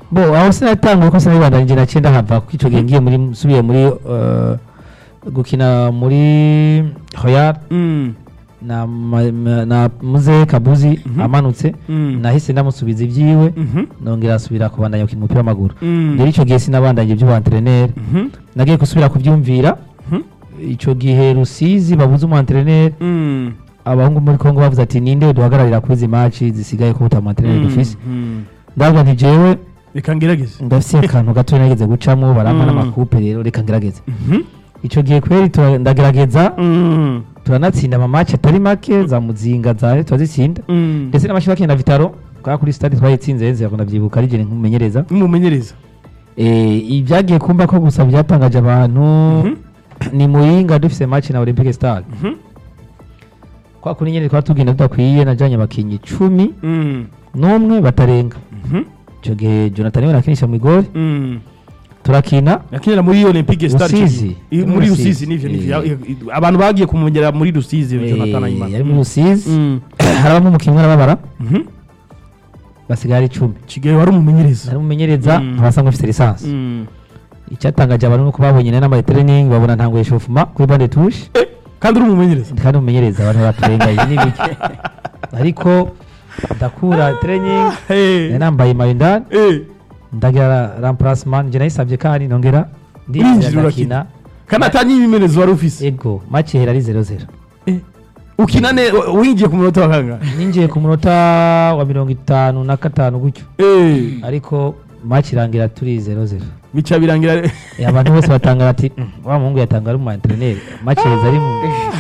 bo aho sinatanguye ko sinabibandanyije na cyenda hava kuko icyo gihe ngiye muri nsubiye muri eh, gukina muri Royal Mm. na, ma- ma- na muze kabuzi Mhm. amanutse Mm. nahise ndamusubiza ibyiwe Mhm. nongera asubira kubandanya gukina umupira w'amaguru Mm. rero icyo gihe sinabandanye iby'ubuantreneri Mhm. nagiye gusubira kubyumvira Mhm. icyo gihe rusizi babuze umuantreneri Mm. abahungu muri kongo bavuze ati ninde duhagararira kuri izi maci zisigaye ko utamuantreneri dufise Mm. ndavuga nti jewe reka ngerageze ndafise akantu gato nageze gucamo barampa Mm. n'amakupe rero reka ngerageze Mhm. icyo gihe kweri tura- ndagerageza Mm. turanatsinda amamaci atari make za muzinga za turazitsinda Mm. ndetse n'amashi bakina vitaro kwa kuri stade twayitsinze nzi yakunda byibuka ari jye nkumumenyereza umumenyereza Eh, ibyagiye kumva ko gusa byatangaje abantu Mhm. ni muyinga dufise match na olympique star Mhm. kwa kuri nyene twari tugenda tudakwiye najanye abakinyi icumi Mm. n'umwe batarenga Mhm. icyo gihe jonathan niwe nakinisha mu igori Mm. turakina yakinira muri olympique star Rusizi. I- Muri muri Rusizi. rusizi nivyo nivyo Eh. Ya- abantu bagiye kumumenyera muri rusizi Eh, jonathan ayimana yari muri rusizi Mm. harabamo umukinnyi arababara Mhm. basigaye ari icumi kigali wari umumenyereza ari umumenyereza Mm. abasanga ufite lisansi Mm. icyatangaje abantu nuko babonye nari nambaye training babona ntanguye shofuma kuri bande touche Eh, kandi uri umumenyereza kandi umumenyereza abantu baturenga iyi n'ibiki ariko ndakura training Eh. nari nambaye mayo indani Eh. ndagira remplacement njye nayisabye kandi nongera Urinjira ndinjira urakina. ndakina kandi atanye ibimenyereza wari ufise ego match ihera ari 0-0 Eh. ukina ne winjiye ku munota wa kangahe ninjiye ku munota wa mirongo itanu na gatanu gutyo Eh. ariko match irangira turi 0-0 bica birangira Eh, abantu bose batangara ati "Mm, wa muhungu yatanga ari umu entraîneur match iheza ari mu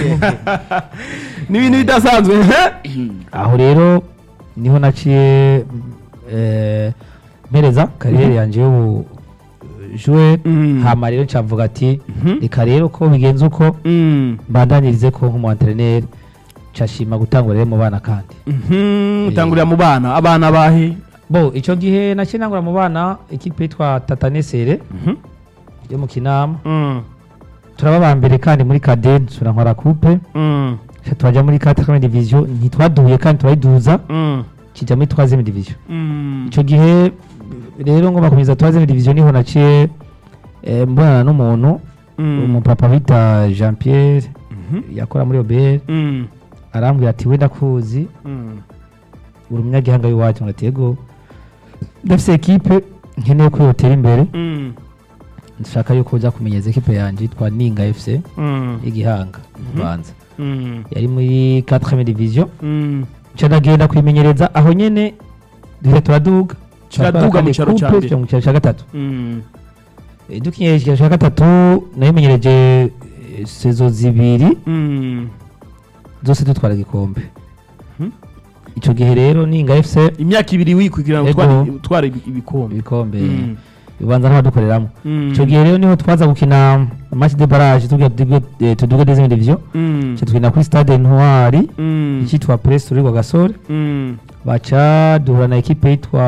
ni ibintu bidasanzwe aho rero niho naciye eh, mpereza kariyeri yanjye y'ubu joueur Mm. hama rero ncavuga ati Mhm. reka rero ko bigenze uko Mm. mbandanyirize ko nk'umu entraîneur nshashima gutangura rero mu bana kandi Mhm. utangurira mu bana abana bahe bo icyo gihe naciye ntangura mu bana ikipe yitwa tatanesere Mhm. yo mu kinama Mm. turaba ba mbere kandi muri kade nsura nkora coupe Mm. Ca turajya muri 4 division ntitwaduye kandi turayiduza Mm. kijya muri 3 division Mm. icyo gihe rero ngo bakomeza 3 division niho naciye eh, mbonana n'umuntu Mm. umupapa bita Jean Pierre Mhm. yakora muri OBR Mm. arambwira ati wenda kuzi Mm. uri umunyagihanga w'iwacu ngo atego ndafise ekipe nkeneye ko yotera imbere Mm. nshaka yuko uza kumenyeza ekipe yanjye yitwa Ninga FC Mm. y'igihanga Mhm. banza Mm. yari muri 4 division Mm. nca ndagenda kwimenyereza aho nyene duhita turaduga Kiraduga mu cyaro cya mbere. tujya mu cyaro cya gatatu Mm. Eh, dukinye icyaro cya gatatu nayimenyereje eh, sezo zibiri Mm. zose dutwara igikombe Mhm. icyo gihe rero ninga fc imyaka ibiri wikugira ngo Ego. utware- utware ibi- ibikombe ibikombe Mm. bibanza n'abadukoreramo Mm. icyo gihe rero niho twaza gukina match de barrage tugira tuduge- eh, tuduge deuxième division Mm. Ca tukina kuri stade ntwari Mm. icyitwa press rurigwa gasore Mm. baca duhura na ekipe yitwa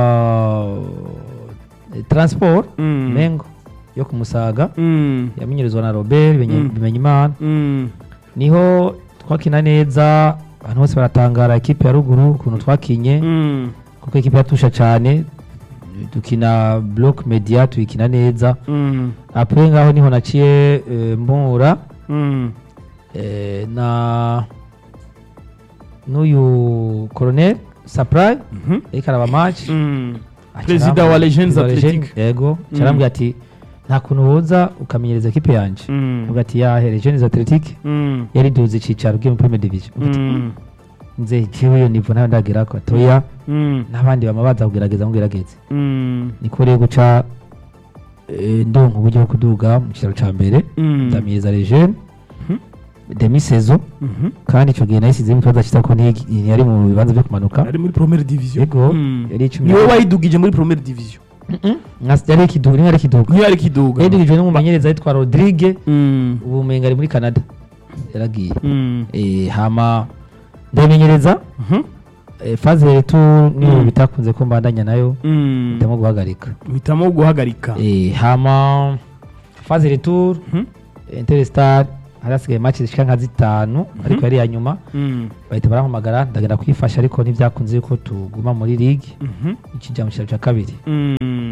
eh, transport Mm. mengo yo ku musaga Mm. yamenyerezwa na robert Mm. bimenyimana Mm. niho twakina neza abantu bose baratangara ekipe ya ruguru ukuntu twakinye Mm. kuko ekipe yatusha cyane dukina block media tuyikina neza Mm. apre ngaho niho naciye eh, mpura Mm. eh, na n'uyu colonel supply Mhm. ariko araba match Mm. Aca Perezida arambwira- wa Legends Perezida wa Athletic. Legends, yego Mm. carambwira ati nta kuntu woza ukamenyereza ekipe yanjye Mm. uvuga ati yahe Legends Athletic Mm. yari duze icicaro bwe mu Premier Division Uvuga ati, Mm. nze jewe iyo nivo nayo ndagera ko toya Mm. n'abandi bama baza kugerageza mugerageze Mm. niko rero guca eh, ndonka uburyo bwo kuduga mu cyicaro ca mbere Mm. ndamiyeza Legends Mhm. demi saison Mhm. kandi icyo gihe nayisizemo ikibazo cyiza ko ntigi- ntiyari mu bibanza byo kumanuka ari muri première division yego Mm. yari icumi niwe wayidugije muri première division Nka- yari ikiduga niyo yari ikiduga niyo ari kiduga yadugijwe n'umumenyereza yitwa Rodrigue Mm. ubu umenga ari muri Canada yaragiye Mm. Eh, hama ndayimenyereza Mhm. eh, faze retu niyo Mm. bitakunze ko mbandanya nayo Mm. ndimo guhagarika uhitamo guhagarika Eh, hama faze retour Mhm. Interstar hari hasigaye match zishika nka zitanu ariko yari iya nyuma Mm. bahita barampamagara ndagenda kwifasha ariko ntibyakunze yuko tuguma muri ligue Mhm. ikijya mu cyicaro cya kabiri Mm.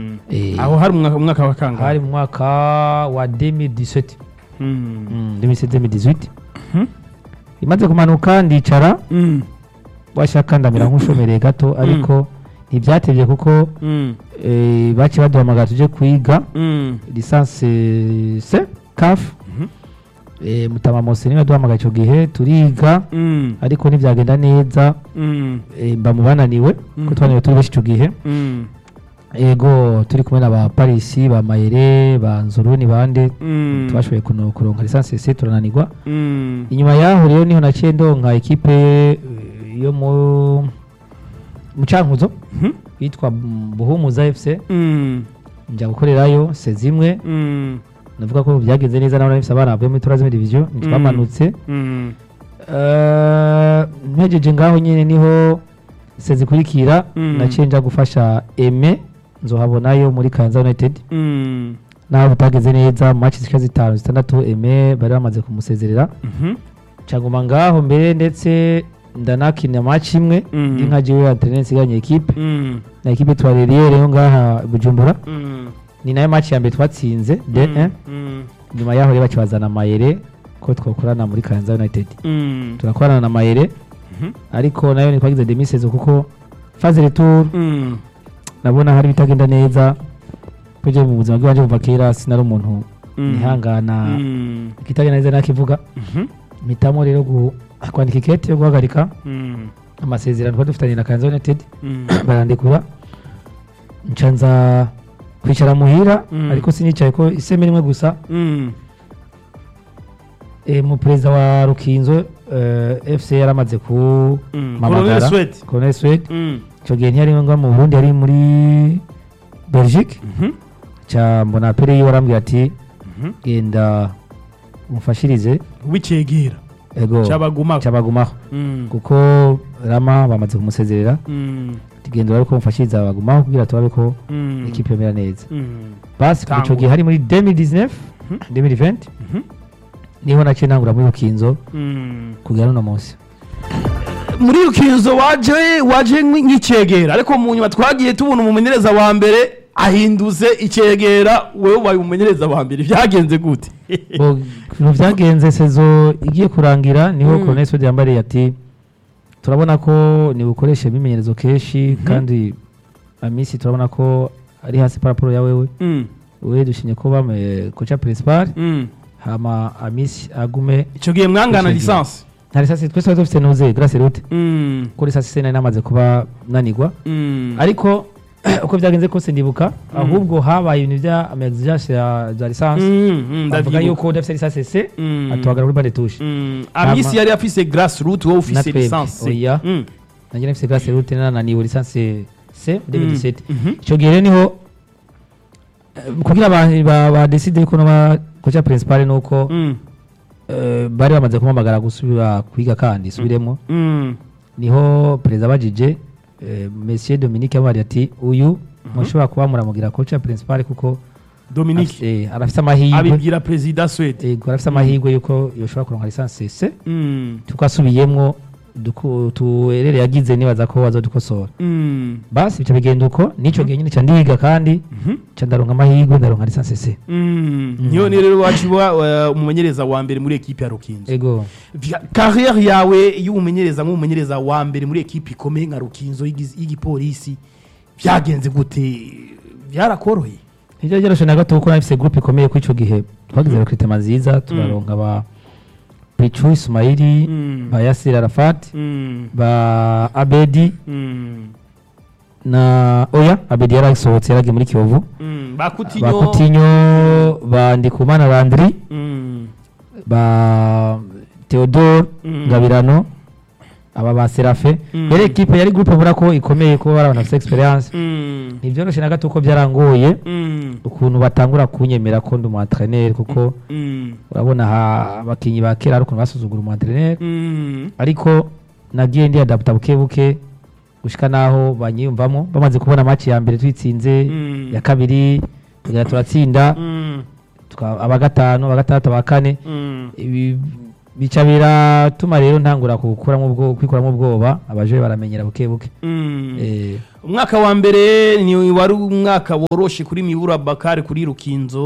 Mm. Eh, aho hari umwaka umwaka wa kangahe hari mu mwaka wa 2017 Mm. Mm, 2017 Mhm. imaze kumanuka ndicara Mm. washaka ndamera nk'ushomereye gato ariko ntibyatevye kuko Mm. eh, baciye baduhamagara tuje kwiga Mm. lisansi c caf Mhm. eh, mutama mose niwe yaduhamagaye ico gihe turiga Mm. ariko ntivyagenda neza Mm. eh, mba mu bananiwe Mhm. ko twananiwe turi benshi ico gihe Mm. ego turi kumwe na ba parisi ba mayere ba nzuruni bande Mm. twashoboye kuno- kuronka lisansi c turananirwa Mm. inyuma yaho rero niho naciye ndonka ekipe eh, yo mu mu cankuzo Mhm. yitwa buhumuza fc Mm. njya gukorerayo se zimwe Mm. navuga ko byagenze neza nabo nabifise abana bavuye muri turazime division ntitwamanutse Mm. Eh, mpejeje ngaho nyine niho se zikurikira Mm. naciye nja gufasha eme nzohabonayo muri kanza united Mm. naho bitagenze neza mu match zishika zitanu zitandatu eme bari bamaze kumusezerera Mhm. caguma ngaho mbere ndetse ndanakina match imwe Mm. ndi nka jiwe antreneur nsiganye ekipe Mm. na ekipe twareriye rero ngaha i bujumbura Mm. ni nayo match ya mbere twatsinze de Mm. Mm. nyuma yaho rero bakibazana mayere ko twakorana muri kanza united Mm. turakorana na mayere Mhm. ariko nayo ntitwagize demisezo kuko faze retour Mm. nabona hari bitagenda neza kuje mu buzima bw'iwanje kuva kera sinari umuntu Mm. nihangana Mm. ikitagenda neza nakivuga Mhm. mpitamo rero gu- kwandika ikete yo guhagarika Mm. amasezerano twari dufitanye na kanza united Mm. barandikura nca nza kwicara muhira Mm. ariko sinicaye ko iseme rimwe gusa Mm. e, mu perezida wa rukinzo eh, fc yaramaze ku Mm. Mamagara. Colonel Sweat. colonel swede Mm. icyo gihe ntiyari ngo mu burundi yari muri belgique Mhm. ca mbona pere yiwe arambwira ati Mhm. genda umufashirize wicegera ego cyabagumako cabagumaho Mm. kuko rama bamaze kumusezerera Mm. tugenda bari ko mufashiriza bagumaho kugira turabe ko Mm. ekipe yomera neza Mm. basi kuva ico Tangura. gihe hari muri 2019 Mhm. 2020 Mhm. niho naciye ntangura muri rukinzo Mm. kugera n'uno munsi muri rukinzo waje waje nk'icegera ariko mu nyuma twagiye tubona umumenyereza wa mbere ahinduze icegera wewe ubaye umumenyereza wa mbere byagenze gute Bo, ibintu byagenze sezo igiye kurangira niho Mm. colonel swede yambariye ati turabona ko nibukoreshe imimenyerezo kenshi kandi amisi turabona ko ari hasi paraporo ya wewe Mm. wewe dushimye ko bame koca principal Mm. hama amisi agume icyo gihe mwangana Icegera. lisansi nta risasi twese twari dufite nuze grace rute Mm. ko risasi se nari namaze kuba nanigwa Mm. ariko uko byagenze kose ndibuka ahubwo habaye ibintu bya amexigence ya za lisansi Mm, mm, bavuga ndavyibuka. yuko udafite lisasi se Mm. atuhagara kuri bande tushe Mm. amisi yari afise grass root wowe ufise Natwebwe, lisansi oya. Mm. nanjye nafite grace rute nananiwe lisansi se 2017 Mhm. icyo gihe rero niho eh, kugira abantu ba- badeside yuko noba koca principal nuko Mm. eh, bari bamaze kumamagara gusubira kwiga kandi subiremo Mm. niho perezida bajije eh, monsieur dominique yamubariye ati uyu mushobora kuba muramugira koca principal kuko dominique afise- eh, arafise amahirwe abibwira perezida swede yego arafise amahirwe yuko yoshobora kuronka lisansi se Mm. tukasubiyemwo duku- tuerere yagize nibaza ko bazodukosora Mm. basi bica bigenda uko nico gihe nyine ca ndiga kandi Mhm. ca ndaronka amahirwe ndaronka lisansi se Mm. niyo ni rero wacu uba uh, umumenyereza wa mbere muri ekipe ya rukinzo ego Vya- carrière yawe y'umumenyereza nk'umumenyereza wa mbere muri ekipe ikomeye nka rukinzo y'igiz- y'igipolisi byagenze gute byarakoroheye ntivyo vyoroshe na gato kuko nafise groupe ikomeye kuri ico gihe twagize recrutement nziza turaronka ba pichu ismaili Mm. ba yasir arafat Mm. ba abedi Mm. na oya abedi yarasohotse yaragiye muri kiyovu Mm. ba bakutinyo kutinyo ba ndikumana landri Mm. ba theodore Mm. ngabirano aba ba serafe Mm. yari ekipe yari groupe ubona ko ikomeye kuba bari abantu bafite experience Mm. ntivyoroshe na gato ko byarangoye Mm. ukuntu batangura kunyemera ko ndi umu entraîneur kuko Mm. urabona ha abakinyi ba kera hari ukuntu basuzugura umu entraîneur Mm. ariko nagiye ndi adapta buke buke gushika naho banyiyumvamo bamaze kubona match ya mbere twitsinze Mm. ya kabiri tugera turatsinda Mm. tuka- aba gatanu aba gatandatu aba kane Mm. ibi bica biratuma rero ntangura kukuramo ubwo kwikuramo ubwoba abaje baramenyera buke buke Mm. eh umwaka wa mbere ni wari umwaka woroshe kuri mibura bakari kuri rukinzo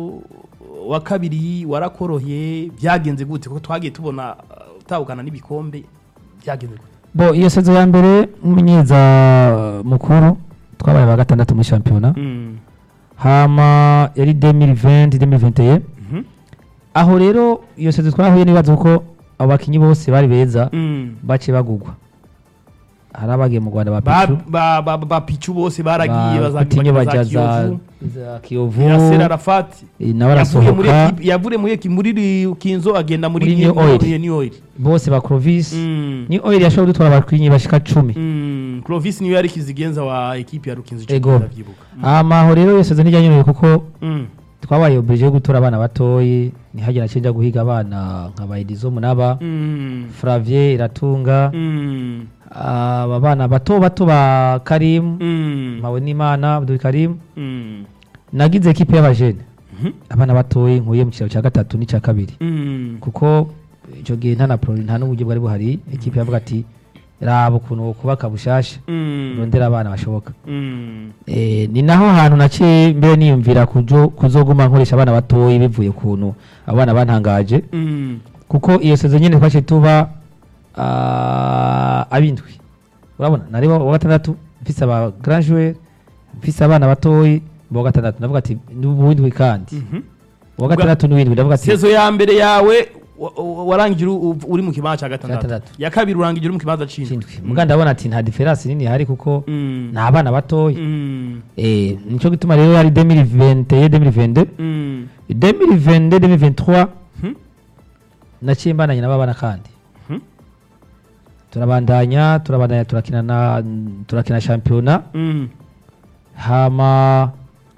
wa kabiri warakoroheye byagenze gute kuko twagiye tubona uh, utahukana n'ibikombe byagenze gute bo iyo sezo ya mbere umumenyereza mukuru twabaye ba gatandatu muri shampiyona Mm. hama yari 2020 2021 Mhm. aho rero iyo sezo twahuye n'ibibazo kuko abo bakinyi bose bari beza Mm. baciye bagugwa hari abagiye mu Rwanda ba ba Pichu ba ba ba pichu bose baragiye ba Coutinho baja za bazakiyovu za Kiyovu Yasser Arafat eh, nawe yavuye muri arasohoka ekipi- yavuye muri ekipi muri Rukinzo agenda muri Muri New Oil. New- New Oil bose ba Clovis Mm. ni oil yashobora gutwara abakinyi bashika cumi Mm. Clovis niwe yari kizigenza wa ekipi ya Rukinzo ico Ego. ndavyibuka hama aho rero iyo sezo ntijyanyoroye kuko Mm. twabaye oblige yo gutora abana batoyi ntihagire nacenja guhiga abana nka Baidizo Munaba Mm. Flavier Iratunga Mm. aba bana bato bato ba Karim Mm. Mawe n'Imana Abdul Karim Mm. nagize ekipe y'abajene Mhm. abana batoyi nkuye mu cyaro cya gatatu n'icya kabiri Mm. kuko icyo gihe nta na pro nta n'uburyo bwari buhari ekipe yavuga ati raba ukuntu kubaka bushasha Mm. rondera abana bashoboka Mm. Eh, ni naho hantu naciye mbere niyumvira kujo kuzoguma nkoresha abana batoyi bivuye ukuntu abana bantangaje Mm. kuko iyo sezo nyine twaciye tuba ah, abindwi urabona nari wa wa gatandatu mfise aba grand joueur mfise abana batoyi bo gatandatu ndavuga ati n'ubuwindwi kandi Mhm. wa gatandatu n'uwindwi ndavuga ati sezo ya mbere yawe wa- wa- warangiye uri- uri mu kibanza cya gatandatu Gatandatu. ya kabiri urangiye uri mu kibanza c'indwi cindwi muga ndabona ati nta diferansi nini ihari kuko Mm. ni abana batoyi Mm. eh nico gituma rero ari 2021 2022 Mm. 2022 2023 Mhm. naciye mbandanya n'ababana kandi Mhm. turabandanya turabandanya turakina na turakina shampiyona Mm. hama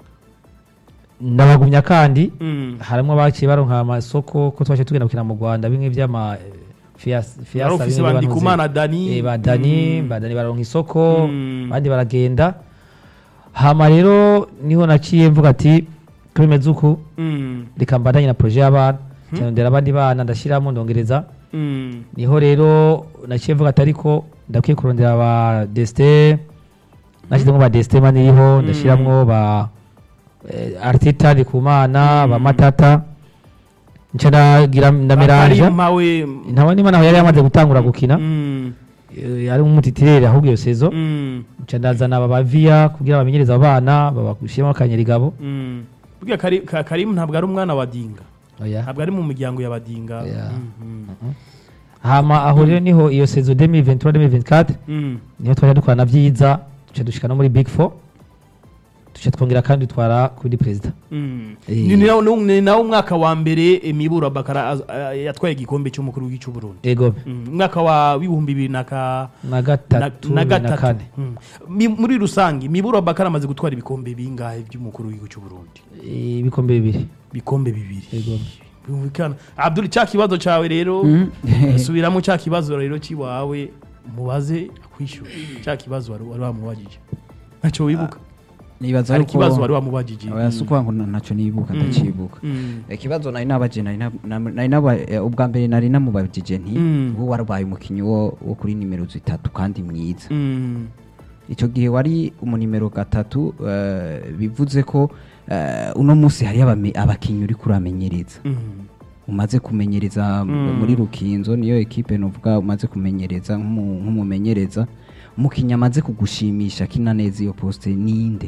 ndabagumya kandi Mm. harimo abaciye baronka amasoko ko twaciye tugenda gukina mu Rwanda bimwe vy'ama eh, fias- Wari fiasa ufise bimwe ba banuze. Ndikumana Dani. Eh, ba Dani Mm. ba Dani baronka isoko Mm. abandi baragenda hama rero niho naciye mvuga ati ko bimeze uku Mm. reka mbandanye na projet y'abana cyandera abandi bana ndashyiramo ndongereza Mm. niho rero naciye mvuga ati ariko ndakwiye kurondera ba destin nashyizemo ba destin maniriho ndashyiramo ba eh, arteta ndikumana ba matata nca ndagira ndameranja Bakari mpawe. ntawe n'imana aho yari yamaze gutangura gukina Mm. eh, ari nk'umutitirere ahubwo iyo sezo Mm. nca ndazana aba baviya kugira bamenyereze abana babashyiremo akanyarigabo Mm. Burya Kari- Ka- Karimu ntabwo ari umwana wa Dinga oya ntabwo ari mu miryango ya Badinga Oya. Mhm. hama aho rero niho iyo sezo 2023 2024 Mm. niho twajya dukorana byiza duca dushika no muri big four duca twongera kandi dutwara kuri perezida Mm. Eh. Ni ni nawo- ni nawo umwaka wa mbere eh, Mibura Bakara az- ah, yatwaye igikombe cy'umukuru w'igihugu cy'u Burundi ego Mm. umwaka wa w'ibihumbi bibiri na ka na gatatu na na kane gatatu Mm. Mi- muri rusange Mibura Bakara amaze gutwara ibikombe bingahe by'umukuru w'igihugu cy'u Burundi Eh, ibikombe bibiri ibikombe bibiri ego Bumvikana. Abdul cya kibazo cyawe rero Mm. subiramo cya kibazo rero kiwawe mubaze akwishyura cya kibazo wari wari wamubajije ntacyo wibuka nibaza hari yuko ikibazo wari wamubajije oya si ukuvuga ngo ntacyo nibuka Mm. ndacibuka Mm. ikibazo nari nabaje nari na- na- nari naba eh, ubwa mbere nari namubajije nti Mm. wowe warabaye umukinnyi wo wo kuri nimero zitatu kandi mwiza Mm. icyo gihe wari umunimero gatatu eh, bivuze ko eh, uno munsi hari abame- abakinnyi uri kuramenyereza Mm. umaze kumenyereza Mm. muri rukinzo niyo ekipe nuvuga umaze kumenyereza nk'umu- nk'umumenyereza umukinnyi amaze kugushimisha kina neza iyo poste ninde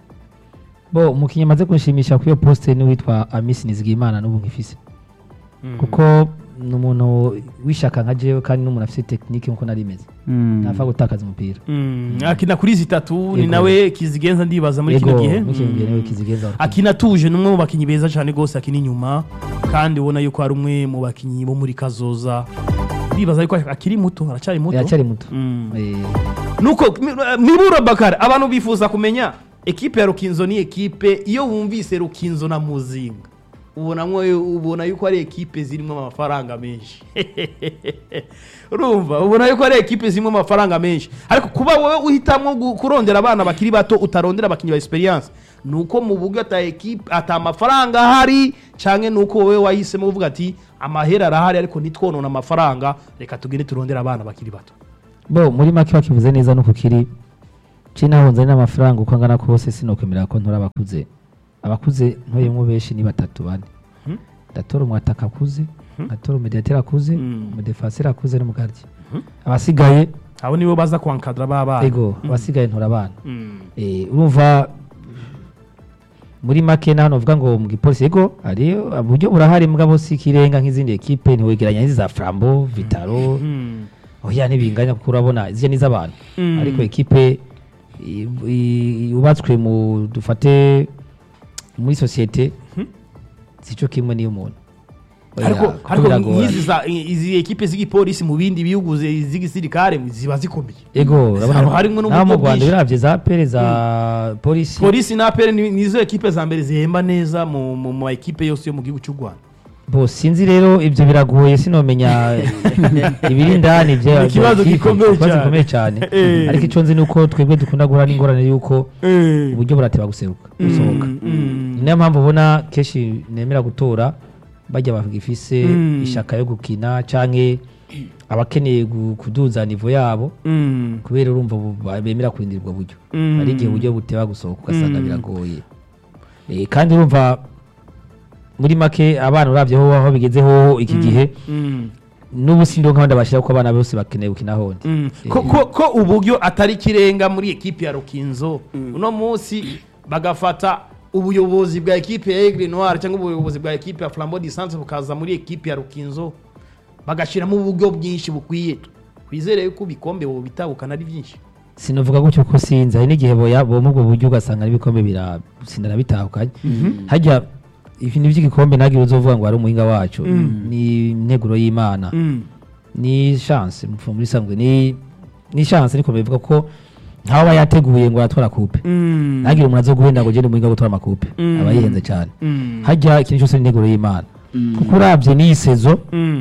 bo umukinnyi amaze kunshimisha kuri iyo poste ni witwa amisi nizigimana n'ubu nkifise Mm. kuko ni umuntu w'ishaka nka jewe kandi n'umuntu afite tekinike nk'uko nari meze ntapfa gutakaza umupira Mm. akina kuri zitatu ni Yego. nawe kizigenza ndibaza muri kino Ego, gihe muri kino gihe Mm. niwe kizigenza abakinnyi. akina tuje ni umwe mu bakinnyi beza cyane rwose akina inyuma kandi ubona yuko ari umwe mu bakinnyi bo muri kazoza ndibaza yuko akiri muto aracyari muto aracyari muto Mm. Eh, nuko mi- mibura bakara abantu bifuza kumenya ekipe ya rukinzo ni ekipe iyo wumvise rukinzo na muzinga ubonamwo ubona yuko ari ekipe zirimo amafaranga menshi urumva ubona yuko ari ekipe zirimo amafaranga menshi ariko kuba wowe uhitamo gu- kurondera abana bakiri bato utarondera abakinnyi ba experience ni uko mu buryo ata ekipe ata amafaranga ahari cyangwa ni uko wowe wahisemo uvuga ati amahera arahari ariko ntitwonone amafaranga reka tugende turondere abana bakiri bato bo muri make bakivuze neza nuko kiri cinahunze n'amafaranga uko angana kose sinokwemera ko ntora abakuze abakuze ntoyemwo benshi ni batatu bane Mhm. ndatora umwataka akuze ndatora umediateri akuze Mhm. umudefaseri akuze n'umugaryi abasigaye abo nibo baza kwankadra b'abana ego abasigaye ntora abana Mm. Eh, urumva muri make na hano uvuga ngo mu gipolisi ego hari uburyo burahari mugabo si ikirenga nk'izindi ekipe ntiwegeranya n'izi za frambo vitaro Mm. oya ntibinganya kuko urabona izi ni iz'abantu Mm. ariko ekipe i- i- yubatswe mu dufate muri sosiyete sico kimwe n'iy'umuntu Oya, ariko kuko ariko biragorana. nk'izi za- izi ekipe z'igipolisi mu bindi bihugu zi- z'igisirikare ziba zikomeye ego urabona Haba harimwo naho mu n'uburyo rwanda bwinshi. biravye za pere za polisi polisi na apere ni nizo ekipe za mbere zihemba neza mu mu ma ekipe yose yo mu gihugu cy'u rwanda bo sinzi rero ibyo biragoye sinomenya ibiri indani bya Ni ikibazo bya kipe, gikomeye ikibazo cyane. gikomeye cyane Eh. ariko icyo nzi ni uko twebwe dukunda guhura n'ingorane y'uko uburyo burateba guseruka gusohoka Mm. ni nayo mpamvu ubona kenshi nemera gutora bajya bagifise Mm. ishaka yo gukina canke abakeneye gu- kuduza nivo yabo Mm. kubera urumva bu- ba- bemera kurindira ubwo buryo Mm. hari igihe uburyo buteba gusohoka ugasanga Mm. biragoye Eh, kandi urumva muri make abana uravyeho aho bigezeho iki gihe Mm. n'ubu sindi nk'abandi bashyira ko abana bose bakeneye gukina hondi Mm. ko, ko, ko uburyo atari ikirenga muri ekipe ya rukinzo uno munsi bagafata ubuyobozi bwa ekipe ya Aigle Noir cyangwa ubuyobozi bwa ekipe ya Flambeau du Centre bukaza muri ekipe ya rukinzo bagashyiramo uburyo bwinshi bukwiye twizere yuko ibikombe bo bitabukana ari byinshi sinavuga gutyo ko sinzi hari n'igihe boya bo ubwo buryo ugasanga n'ibikombe birasindana bitahukanye hajya ibintu by'igikombe ntabwo uzovuga ngo hari umuhinga wacu ni integuro y'imana ni chance mu muri sanzwe ni ni chance niko bivuga ko ntawe aba yateguye ngo aratwara coupe ntagire umuntu azo guhenda ngo ugende umuhinga wo gutwara amakupe Mm. aba yihenze cyane hajya ikintu cyose ni integuro y'imana kuko urabye n'iyi sezo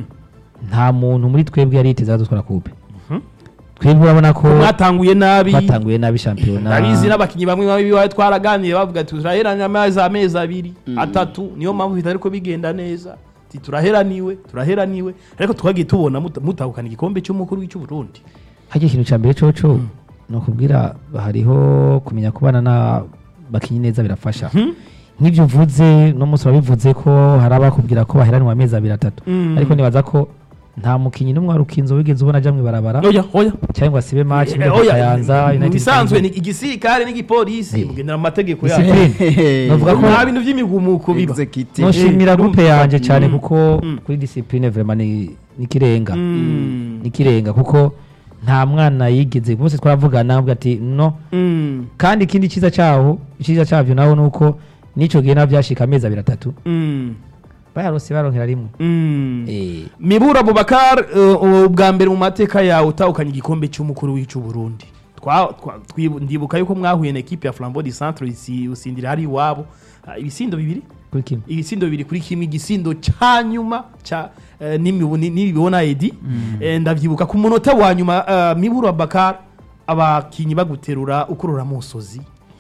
nta muntu muri twebwe yari yiteze azatwara coupe twebwe urabona ko mwatanguye nabi twatanguye nabi shampiyona ndabizi n'abakinnyi bamwe bamwe bibaye twaraganiye bavuga ati turaheranye amazi amezi abiri atatu niyo mpamvu bitari ko bigenda neza ati turaheraniwe turaheraniwe ariko twagiye tubona muta- mutahukana igikombe cy'umukuru w'icy'uburundi hajya ikintu cya mbere coco ni ukubwira hariho kumenya kubana n'abakinnyi neza birafasha nk'ibyo uvuze no munsi urabivuze ko hari abakubwira ko baheranwa amezi abiri atatu Mm. ariko nibaza ko nta mukinnyi n'umwe wari ukinzo wigeze ubona ajya mu ibarabara oya oya cyangwa asibe match Eh, muri Kayanza mu United bisanzwe ni Kingdom. igisirikare n'igipolisi Eh. mugendera mu mategeko yabo Discipline. Novuga ko nta bintu by'imigumuko biba Executive. noshimira Eh, groupe urumva. yanjye cyane Mm. kuko Mm. kuri discipline vraiment ni ni kirenga Mm. ni kirenga kuko nta mwana yigeze bose twaravugana avuga ati no Mm. kandi ikindi cyiza cyaho icyiza cyabyo naho ni uko n'icyo gihe nabyo byashika amezi abiri atatu Mm. bayarose baronkera rimwe Mm. Eh, mibura abubakar uh, ubwa mbere mu mateka yawe utahukanye igikombe cy'umukuru w'icy'uburundi Twa- twa- twibu- ndibuka yuko mwahuye na ekipe ya flambeau du centre isi- usindira hari iwabo Ah, ibisindo bibiri kuri kimwe ibisindo bibiri kuri kimwe igisindo cya nyuma cya eh, n'imibu- ni- n'ibibona edi Eh, ndabyibuka ku munota wa nyuma eh, mibura abubakar abakinnyi baguterura ukurura musozi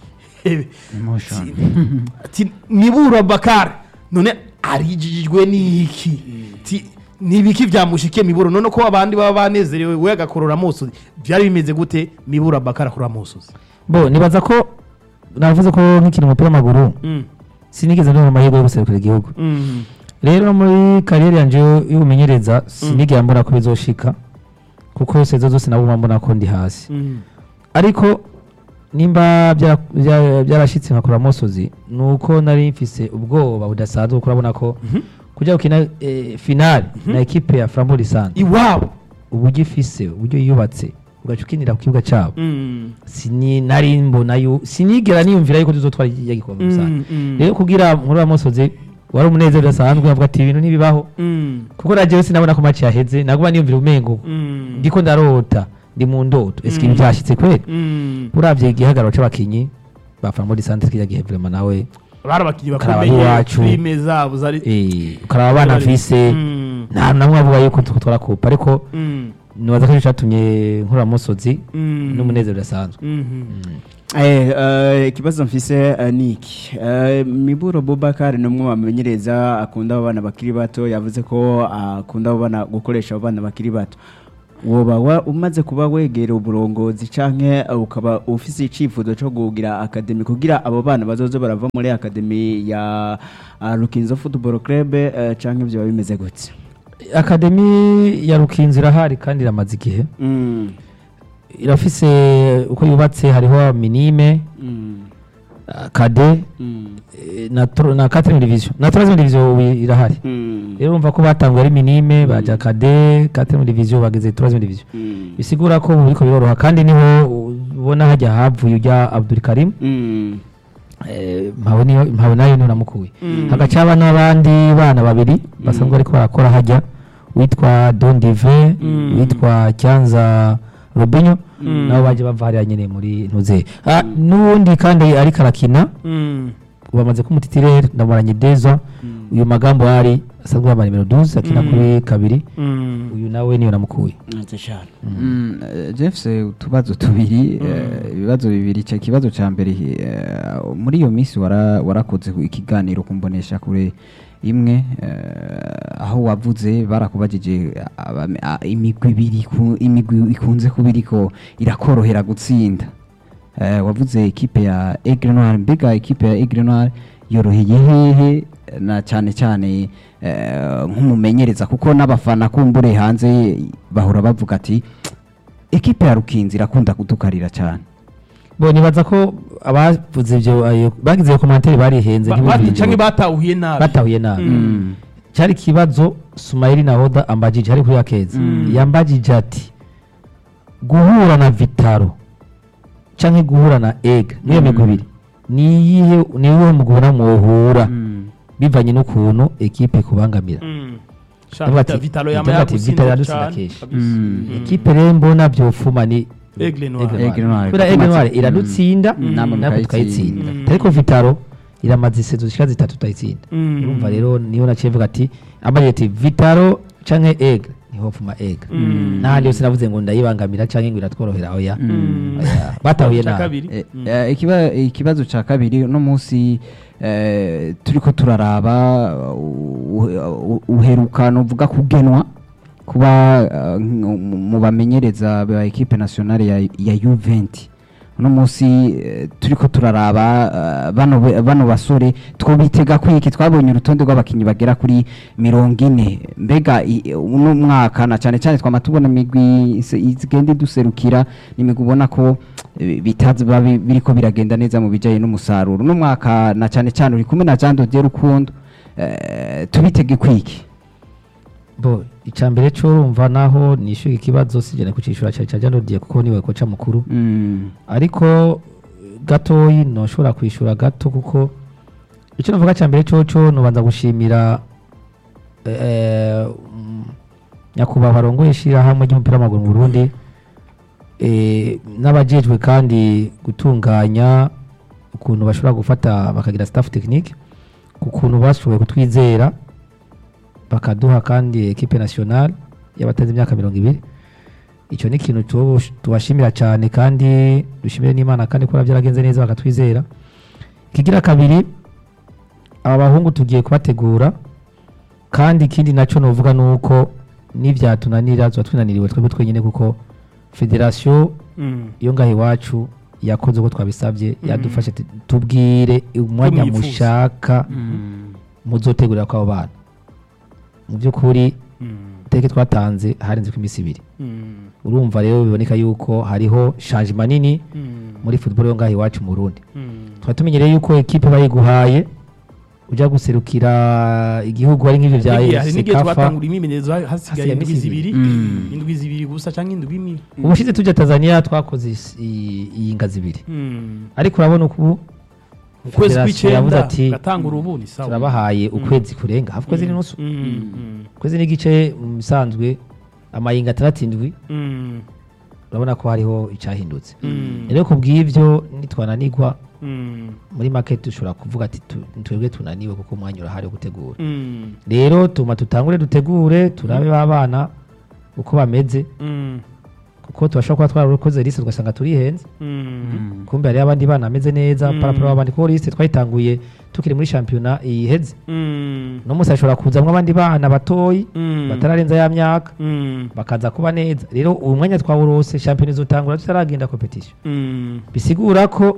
Emotion. ati nibura bakara none arijijwe n'iki Ti- n'ibiki byamushikiye miburo none ko abandi baba banezerewe we agakorora musozi byari bimeze gute mibura bakara akorora musozi bo nibaza ko navuze ko nk'ikintu umupira w'amaguru sinigeze ndumva amahirwe yo guserukira igihugu rero no muri kariyeri yanjye y'ubumenyereza sinigera mbona ko bizoshika kuko sezo zose nabo mbona ko ndi hasi ariko nimba byara- bya- byarashyitse nkakora musozi ni uko nari mfise ubwoba budasanzwe kuko urabona ko kujya gukina eh, finale na ekipe ya frambo lisanzwe iwabo uburyo ifise uburyo yubatse ugaca ukinira ku kibuga cyabo sini nari mbona yu sinigera niyumvira yuko tuzotwara iki gikombe rusange rero kugira muri wa musozi wari umunezero udasanzwe avuga ati ibintu ntibibaho kuko najewe sinabona ko match yaheze naguma niyumvira umengo ndiko ndarota ndi mu ndoto ese ibintu byashyitse kweli uravye igihagararo c'abakinyi ba frambo lisanzwe kirya gihe vraiment nawe bari abakinnyi Ukaraba bakomeye iwacu. filime zabo zari Eh, ukaraba abana Bari- mfise Mm. nta namwe avuga yuko twara kupa ariko Mm. nibaza ko icyo cyatumye nkura musozi Mm. n'umunezero udasanzwe Mhm. Eh, eh, ikibazo mfise eh, ni iki Eh, miburo bubakari ni umwe bamenyereza akunda abo bana bakiri bato yavuze ko akunda abo bana gukoresha abo bana bakiri bato woba wa- umaze kuba wegera uburongozi canke eh, ukaba ufise icifuzo co kugira akademi kugira abo bana bazoze barava muri akademi ya ah, Rukinzo Football Club eh, canke ivyo biba bimeze gute akademi ya rukinzi irahari kandi iramaze igihe Mm, irafise uko yubatse hariho minime mm, ah, kade mm, eh, na tro- na quatrième division na troisième division ubu irahari mm, rero urumva ko batanguye ari minime baja kade quatrième division bageze troisième division mm, bisigura ko ubu biriko biroroha kandi niho ubona hajya havuye ujya Abdul Karim mm, eh, mpawe niyo mpawe nayo niho namukuye Mm. hagaca haba n'abandi bana babiri basanzwe bariko barakora hajya witwa Don Dive Mm. witwa Cyanza Robinho Mm. nabo baje bava hariya nyene muri ntuze ah, n'uwundi kandi ariko arakina Mm. bamaze kumutitirere ndamuranye Deza uyu magambo ari asanzwe yambaye nimero 12 akina Mm. kuri kabiri Mm. uyu nawe niyo namukuye neza cane. Mm, eh, Jeff utubazo tubiri eh, ibibazo bibiri icyo kibazo cya mbere eh, muri iyo minsi wara- warakoze ikiganiro kumbonesha kure imwe eh, aho wavuze barakubajije abame- a- imigwi ibiri ku- imigwi ikunze kuba iriko irakorohera gutsinda Eh, wavuze ekipe ya Aigle Noir mbega ekipe ya Aigle Noir yoroheye hehe na cyane cyane eh, nk'umumenyereza kuko n'abafana kumbure hanze bahora bavuga ati ekipe ya Rukinzi irakunda kudukarira cyane bo nibaza ko abavuze ibyo ayo- bagize iyo komantere barihenze Ba- ntibumvire bati- canke ibyo. batahuye nabi batahuye nabi Mm. cyari ikibazo sumayiri na oda ambajije ari kuri yakezi Mm. yambajije ati guhura na vitaro canke guhura na ega niyo Mm. migwi ibiri niyihe niwe mugubona mwohura bivanye n'ukuntu ekipe kubangamira Mm. Sha, Ndavuga Vita- ati- Vitalo yama ndavuga ati yagusinze Vitalo yadutsinda cane, kenshi. kabisa. Mm. Mm. ekipe rero mbona vyofuma ni Aigle Noir. Aigle Aigle Noir. kubera Kuko Aigle Noir maze- iradutsinda Mm. natwe namwe mukayitsinda. tukayitsinda Mm. ariko vitaro iramaze isezo zishika zitatu tutayitsinda Mm. urumva rero niyo naciye mvuga ati ambajije ati vitaro canke ega niho pfuma ega Mm. n'ahandi yose navuze ngo ndayibangamira canke ngo iratworohera oya Mm. Oya, batahuye Ca nabi kabiri. Eh, Mm. eh, ikiba- ikibazo cya kabiri uno munsi eh, turiko turaraba uh, uh, uheruka novuga kugenwa kuba uh, nk- mu bamenyereza ba ekipe nationale ya, ya Juventus uno munsi eh, turiko turaraba uh, bano be- bano basore twobitega kwiki twabonye urutonde rw'abakinyi bagera kuri mirongo ine mbega i- uno mwaka na cyane cyane twama tubona imigwi ise- igenda iduserukira n'imigwi ubona ko eh, bitazi biba bi- biriko biragenda neza mu bijyanye n'umusaruro uno mwaka na cyane cyane uri kumwe na Jean Dodier Rukundo eh, tubitege kwiki bo icambere cyo urumva naho nishyuye ikibazo sijana kucishura cyane cyane nodiye kuko niwe koca mukuru Mm. ariko gatoyi noshobora kwishura gato kuko icyo navuga cya mbere cyoco nubanza gushimira eh, mm, nyakubahwa arongoye ishyirahamwe ry'umupira w'amaguru mu Burundi eh, n'abajejwe kandi gutunganya ukuntu bashobora gufata bakagira staff technique ku kuntu bashoboye kutwizera bakaduha kandi ekipe nationale y'abatazi imyaka mirongo ibiri icyo ni ikintu tubo- tubashimira cyane kandi dushimire n'imana kandi ko byaragenze neza bakatwizera ikigira kabiri aba bahungu tugiye kubategura kandi ikindi nacyo nuvuga ni uko n'ibyatunanira tuba twinaniriwe twebwe twenyine kuko federasiyo Mm. iyo ngaho iwacu yakoze uko twabisabye yadufashe ati, tubwire umwanya mwifuza." mushaka muzotegurira kw'abo bana mu by'ukuri Mm. iteke twatanze harenze ko iminsi ibiri Mm. urumva rero biboneka yuko hariho changement nini Mm. muri football yo ngaho iwacu mu Burundi Mm. tukaba tumenyereye yuko ekipe bayiguhaye ujya guserukira igihugu ari nk'ivyo vya N'igihe- hari n'igihe sekafa twatangura imyimenyerezo hasigaye Hasigaye indwi iminsi zibiri Mm. indwi zibiri gusa canke indwi imwe ubushize tujya Tanzania twakoze is- i- iyi ngazi ibiri Mm. ariko urabona ubu ukwezi Federasiyo yavuze kw'icenda ati, gatangura ubu ni sawa turabahaye ukwezi kurenga hafi ukwezi n'inusu Mm. Mm. ukwezi n'igice mu bisanzwe amayinga atandatu indwi Mm. urabona ko hariho icyahindutse Mm. rero ku bw'ibyo nitwananirwa Mm. muri make dushobora kuvuga ati tu- twebwe tunaniwe kuko umwanya urahari wo gutegura Mm. rero tuma tutangure dutegure turabe ba bana uko bameze Mm. kuko tubashobora kuba twarakoze liste tugasanga turihenze Mm. kumbe hariho abandi bana bameze neza Mm. paraporo abandi kuko liste twayitanguye tukiri muri shampiyona iheze Mm. no munsi hashobora kuzamwo abandi bana batoyi Mm. batararenza ya myaka Mm. bakaza kuba neza rero uyu mwanya twawurose shampiyona izotangura tutaragenda competition Mm. bisigura ko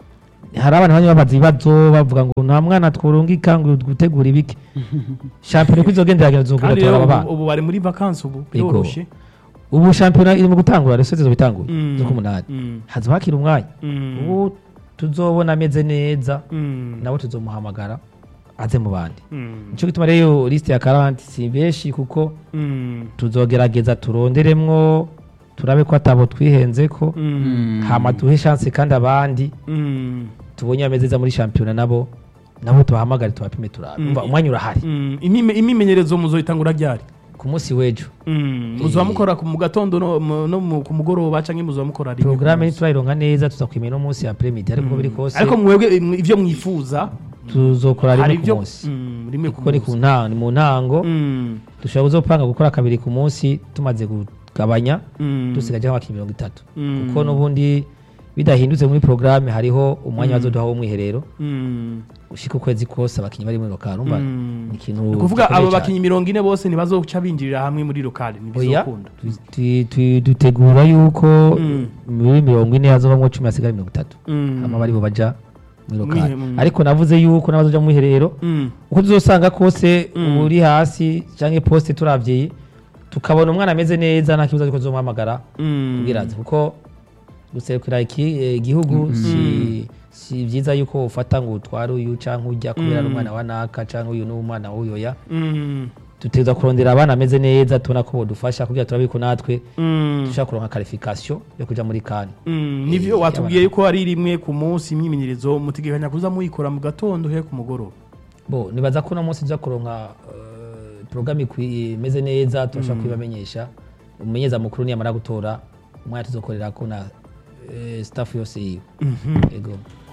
hari abantu bamwe babaza ibibazo bavuga ngo nta mwana tworungika ngo gutegura ibiki shampiyona uko izogenda iragenda izogura kandi tora rero aba bana ubu- ubu bari muri vakansi ubu Yego. biroroshye ubu shampiyona iri mu gutangura reso zizobitangura Mm. zo ku munani Mm. hazoba hakiri umwanya Mm. ubu tuzobona ameze neza Mm. nawe tuzomuhamagara aze mu bandi Mm. nico gituma rero liste ya karanti si benshi kuko Mm. tuzogerageza turonderemwo turabe ko atabo twihenzeko Mm. hama duhe chance kandi abandi Mm. tubonye bameze neza muri shampiyona nabo nabo tubahamagare tubapime turabe Mm. umva umwanya urahari Mm. Imime- imimenyerezo muzoyitangura ryari ku munsi w'ejo Mm. muzoba mukora ku- mu gatondo no mu- no mu- ku mugoroba canke muzoba mukora rimwe ku porogaramu munsi? ntiturayironka neza tuzakwimenya no munsi ya premidi ariko uko biri kose ariko mwebwe im- ivyo mwifuza tuzokora hari rimwe ku ivyo munsi Mm, rimwe ku kuko ni ku munsi ntango ni mu ntango Mm. dushobora kuzopanga gukora kabiri ku munsi tumaze kugabanya Mm. dusigaje nk'abakinnyi mirongo itatu Mm. kuko n'ubundi bidahindutse muri porogaramu hariho umwanya bazoduha w'umwiherero Mm. ushika ukwezi kose abakinnyi bari muri lokal umva Mm. ni ikintu Ni ukuvuga gikomeye abo cyane. bakinnyi mirongo ine bose ntibazoca binjirira hamwe muri lokali oya ntibizokunda tu- tu- tu- dutegura yuko Mm. muri mirongo ine hazovamwo cumi hasigara mirongo itatu Mm. hama bari bo baja muri lokal Mwihe- mm. ariko navuze yuko n'abazoja mu mwiherero Mm. uko tuzosanga kose Mm. uri hasi canke poste turavye tukabona umwana ameze neza nta kibazo ariko tuzomuhamagara Mm. ubwirazi kuko guserukira iki- eh, igihugu si si vyiza yuko ufata ngo utware uyu canke urya kubera ari Mm. umwana wa naka canke uyu ni umwana w'uyoya Mm. dutegereza kurondera abana ameze neza tubona ko bodufasha kugira turabe ko natwe Mm. dushaka kuronka qualification yo kuja muri kane Mm, nivyo Eh, watubwiye y'abana. yuko ari rimwe ku munsi imyimenyerezo mutegekanya kuza muyikora mu gatondo he ku mugoroba bo nibaza ko uno munsi tuza kuronka uh, porogaramu ikwi- imeze neza turashobora kubibamenyesha umumenyeza mukuru niyamara gutora umwanya tuzokorera ko na eh, staff yose yiwe ego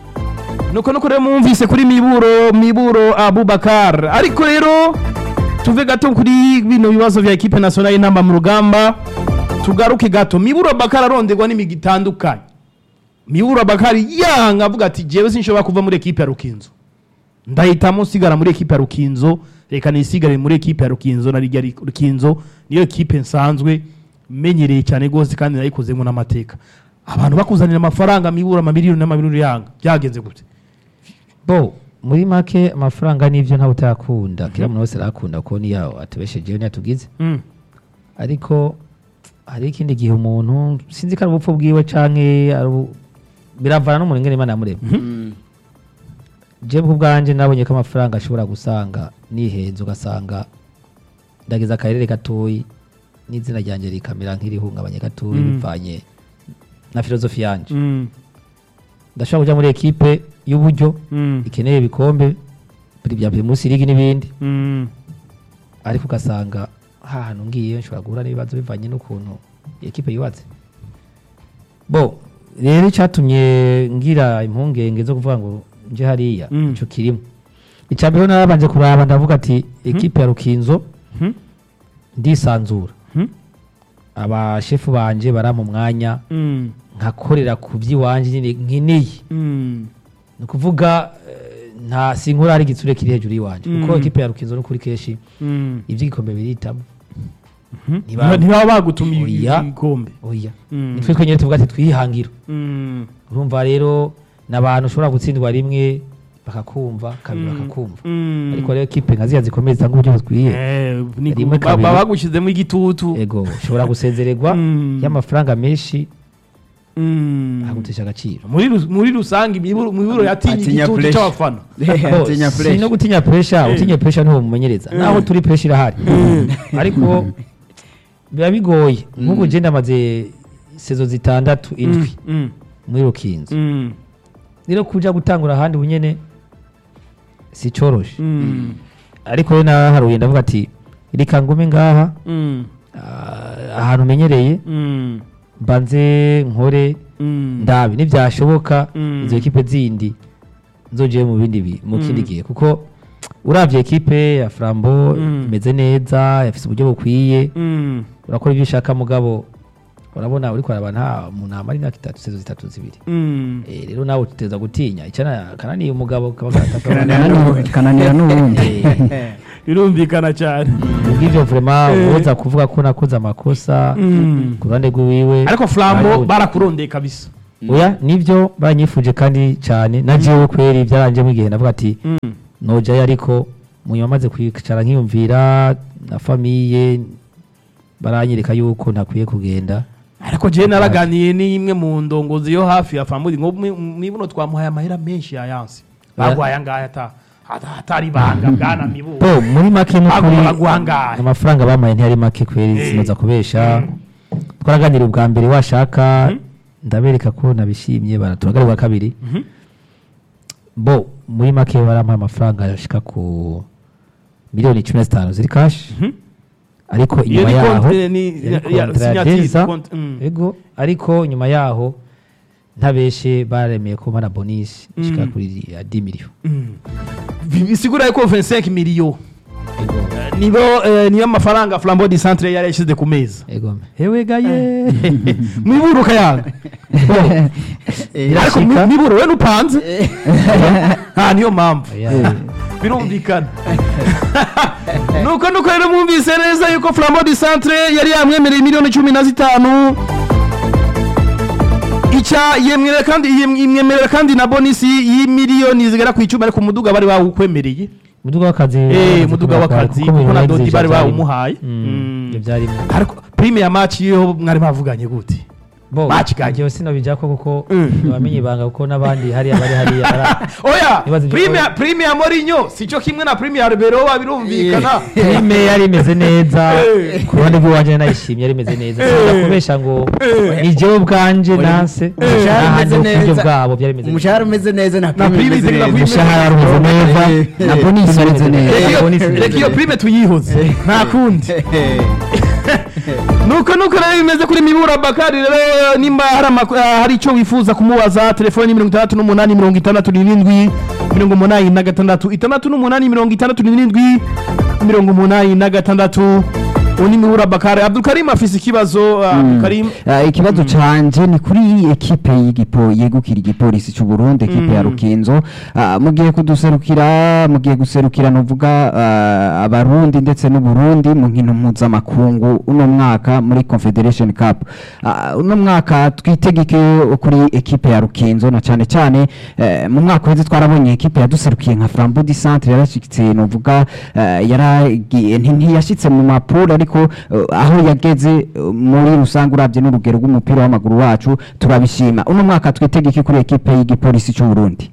nuko nuko rero mwumvise kuri miburo miburo abubakar ariko rero tuve gato kuri bino bibazo vya ekipe nationale y'intamba mu rugamba tugaruke gato miburo abubakar aronderwa n'imigi itandukanye miburo abubakar yanga avuga ati jewe sinshobora kuva muri ekipe ya rukinzo ndahitamo nsigara muri ekipe ya rukinzo reka nisigare muri ekipe ya rukinzo na rijya rukinzo niyo ekipe nsanzwe menyereye cyane rwose kandi nayikozemo n'amateka abantu bakuzanira amafaranga mibura amamiliyoni n'amamiliyoni yanga byagenze gute bo muri make amafaranga n'ivyo ntawe utayakunda kila muntu wese arakunda ko niyo atubeshejeho niyo atugize Mm. ariko hari ikindi gihe umuntu sinzi ko ari ubupfu bwiwe canke ari ubu- biravana n'umuntu ingene imana yamuremye jewe ku bwanje nabonye ko amafaranga ashobora gusanga nihenze ugasanga ndageza akarere gatoyi n'izina ryanjye rikamera nk'irihungabanye gatoyi Mm. bivanye na filozofi yanje Mm. ndashobora kuja muri ekipe y'uburyo Mm. ikeneye ibikombe buri bya buri munsi ligi n'ibindi Mm. ariko ugasanga ha hantu ngiye nshobora guhura n'ibibazo bivanye n'ukuntu iyi ekipe yubatse bo rero icyatumye ngira impungenge zo kuvuga ngo nje hariya Mm. ico kirimo icya mbere narabanje kuraba ndavuga ati ekipe ya rukinzo Mhm. ndisanzura Mhm. abashefu banje barampa umwanya Mm. nkakorera ku by'iwanje nyine nkeneye Mm. ni ukuvuga eh, nta sinkura hari igitsure kiri hejuru y'iwanje kuko Mm. ekipe ya rukinzo n'ukuri kenshi Mm. iby'igikombe biritamo Mhm. Ntibaba- ntibaba bagutumiye Oya. igikombe oya Mm. nitwe twenyine tuvuga ati twihangira Mm. urumva rero ni abantu ushobora gutsindwa rimwe bakakumva kabiri Mm. bakakumva Mm. ariko rero kipe nka ziriya zikomeye zitanga uburyo bukwiye Eh, ni Rimwe ba- kabiri. baba bagushyizemo igitutu ego ushobora gusezererwa Mm. y'amafaranga menshi Mm. akagutesha agaciro muri ru- muri rusange imiburo imiburo yatinye Atinya igitutu pressure. cy'abafana Bo, atinya si no fresh gutinya puresha Eh. utinya puresha niho mumenyereza naho turi puresha irahari ariko biba bigoye nk'ubu je ndamaze sezo zitandatu indwi Mm. muri rukinzo Mm. rero kuja gutangura ahandi bunyene si coroshe Mm. ariko rero naharuye ndavuga ati reka ngume ngaha Mm. ah, ahantu umenyereye Mm. mbanze nkore Mm. ndabi nibyashoboka Mm. izo ekipe zindi nzogeye mu bindi bi- mu kindi gihe kuko uravye ekipe ya Flambo Mm. imeze neza yafise uburyo bukwiye Mm. urakora ibyo ushaka mugabo urabona uriko araba nta umuntu amara imyaka itatu sezo zitatu zibiri Mm. Eh, rero nawe uteza gutinya icana kananiye umugabo kaba Kananira- kananira n'ubundi birumvikana cyane ubw'ivyo vraiment Eh. woza kuvuga ko nakoze amakosa Mm. ku ruhande rw'iwiwe ariko flambo Barahuye. barakurondeye kabisa oya nivyo baranyifuje kandi cyane na jewe kweri byaranjemo igihe navuga ati Mm. nojayo ariko munyuma maze kwicara nkiyumvira na famiye baranyereka yuko ntakwiye kugenda ariko jewe naraganiye n'imwe mu ndongozi yo hafi ya famudi ngo mwi- mwibuno twamuhaye amahera menshi ya yansi bagwaye angaya ata ata- atari ibanga bwana mibu bo muri make n'ukuri Bagomba guhangara. amafaranga bamaye ntiyari make kweri Eh. sinoza kubesha twaraganira ubwa mbere washaka ndabereka ko nabishimye baraturagarira ubwa kabiri Mhm. bo muri make barampaye amafaranga yashika ku miliyoni cumi na zitanu ziri kashi Mhm. ariko Iyo inyuma ni yaho konti- ni- yari ya- kontra ya signature, Deza, konti- mm. ego ariko nyuma yaho ntabeshe baremeye ko bana bonisi ishika Mm. kuri ya 10 miliyoni Mm. Bi- bisigura yuko 25 miliyo ego nibo eh, niyo mafaranga flambo di centre yari yashyize ku meza ego hewe gaye mwiburuka yanga ariko Birashika. mwiburo we nupanze nta niyo mpamvu Oya. birumvikana nuko nuko rero mwumvise neza yuko flambo di centre yari yamwemereye miliyoni cumi na zitanu icya yemwerera kandi yem- imwemerera kandi na bonisi y'imiliyoni zigera ku icumi ariko umuduga bari bawukwemereye muduga w'akazi eh bamaze muduga kubaka, w'akazi kuko kuko mu na exige dodi bari byarimo. bawumuhaye Mm, Mm. ibyo byarimo ariko prime ya match yo mwari bavuganye gute bo Bakiganye. njyewe sinabijako kuko Mm. ntibamenye ibanga kuko n'abandi hariya bari hariya bara- oya Ibibazo byo- prime ya- prime ya Mourinho sico kimwe na prime ya Arbeloa birumvikana filime yari imeze neza Eh. ku ruhande rw'iwanjye nayishimye yari imeze neza Eh. sinza kubesha ngo Eh. ni jewe ubwanje nanse umushahara n'ahandi umeze ku buryo neza. bwabo byari bimeze neza umushahara umeze neza na Na prime prime imeze ziri na neza. prime. umushahara umeze neza na bonisi imeze neza Reka iyo- bonus reka iyo prime tuyihoze nta kundi nuko nuko rero bimeze kuri mibura bakari rero nimba hari amak- ah, hari icyo wifuza kumubaza telefoni ni mirongo itandatu n'umunani mirongo itandatu n'irindwi mirongo umunani na gatandatu itandatu n'umunani mirongo itandatu n'irindwi mirongo umunani na gatandatu uwo ni mibura bakari abdulkarim afise ikibazo ah, abdulkarim Ah, ikibazo canje ni kuri ekipe y'igipo yegukira igipolisi cy'u Burundi ekipe ya Mm. Rukinzo Ah, mugiye kuduserukira mugiye guserukira novuga ah, abarundi ndetse n'u Burundi mu nkino mpuzamakungu uno mwaka muri Confederation Cup Ah, uno mwaka twitegeke kuri ekipe ya Rukinzo na cyane cyane eh, mu mwaka weze twarabonye ekipe yaduserukiye nka Flambeau du Centre yarashitse novuga eh, yaragiye nti- ntiyashitse mu mapuro ariko eh, aho yageze eh, muri rusange urabye n'urugero rw'umupira w'amaguru wacu turabishima uno mwaka twitegeke kuri ekipe y'igipolisi cy'u Burundi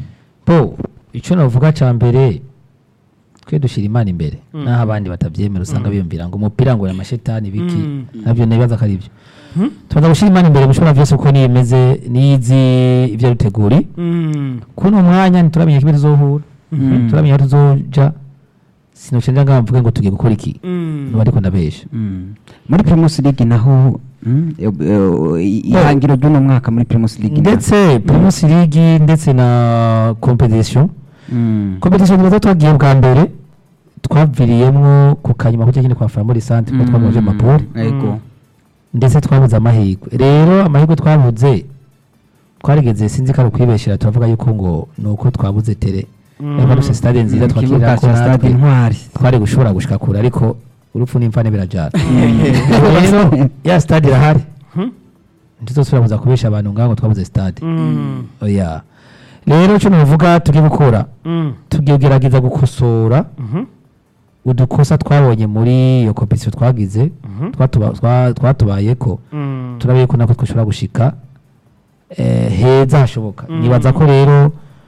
bo icyo navuga cya mbere twe dushyira imana imbere naho abandi batabyemera usanga biyumvira ngo umupira ngo ni amashetani biki Mm. nabyo ntibibaza ko ari byo tubanza gushyira imana imbere mushobora byose uko niyo imeze nizi ibyo duteguri Mm. kuno mwanya ntituramenya kimwe tuzohura turamenya aho tuzoja sinocenja ngaho mvuge ngo tugiye gukora iki Mm. nuba ariko ndabesha muri Primus League naho mm, eh, eh, ihangiro ry'uno mwaka muri Primus League ndetse primus league ndetse na competition Mm. competition tubaza twagiye bwa mbere twaviriyemwo ku kanyuma kujya nyine kwa Flambeau Centre kuko twamuje Mm. mapuri Ego. ndetse twabuze amahirwe rero amahirwe twabuze twarigeze sinzi ko ari ukwibeshera turavuga yuko ngo ni uko twabuze tere Mm. niba dufite stade nziza Mu kibuga twakirira ko cya Stade natwe Intwari twari gushobora gushika kure ariko urupfu n'imfane birajana rero ya stade irahari Hmm? ntituzosubira kuza kubesha abantu ngaho ngo twabuze stade Mm. oya rero icyo navuga tugiye gukora Mm. tugiye kugerageza gukosora Mhm. udukosa twabonye muri iyo kompetisiyo twagize Mhm. twatuba- twa- twatubayeko Mm. turabe ko nako twashobora gushika eh, heza hashoboka Mm. nibaza ko rero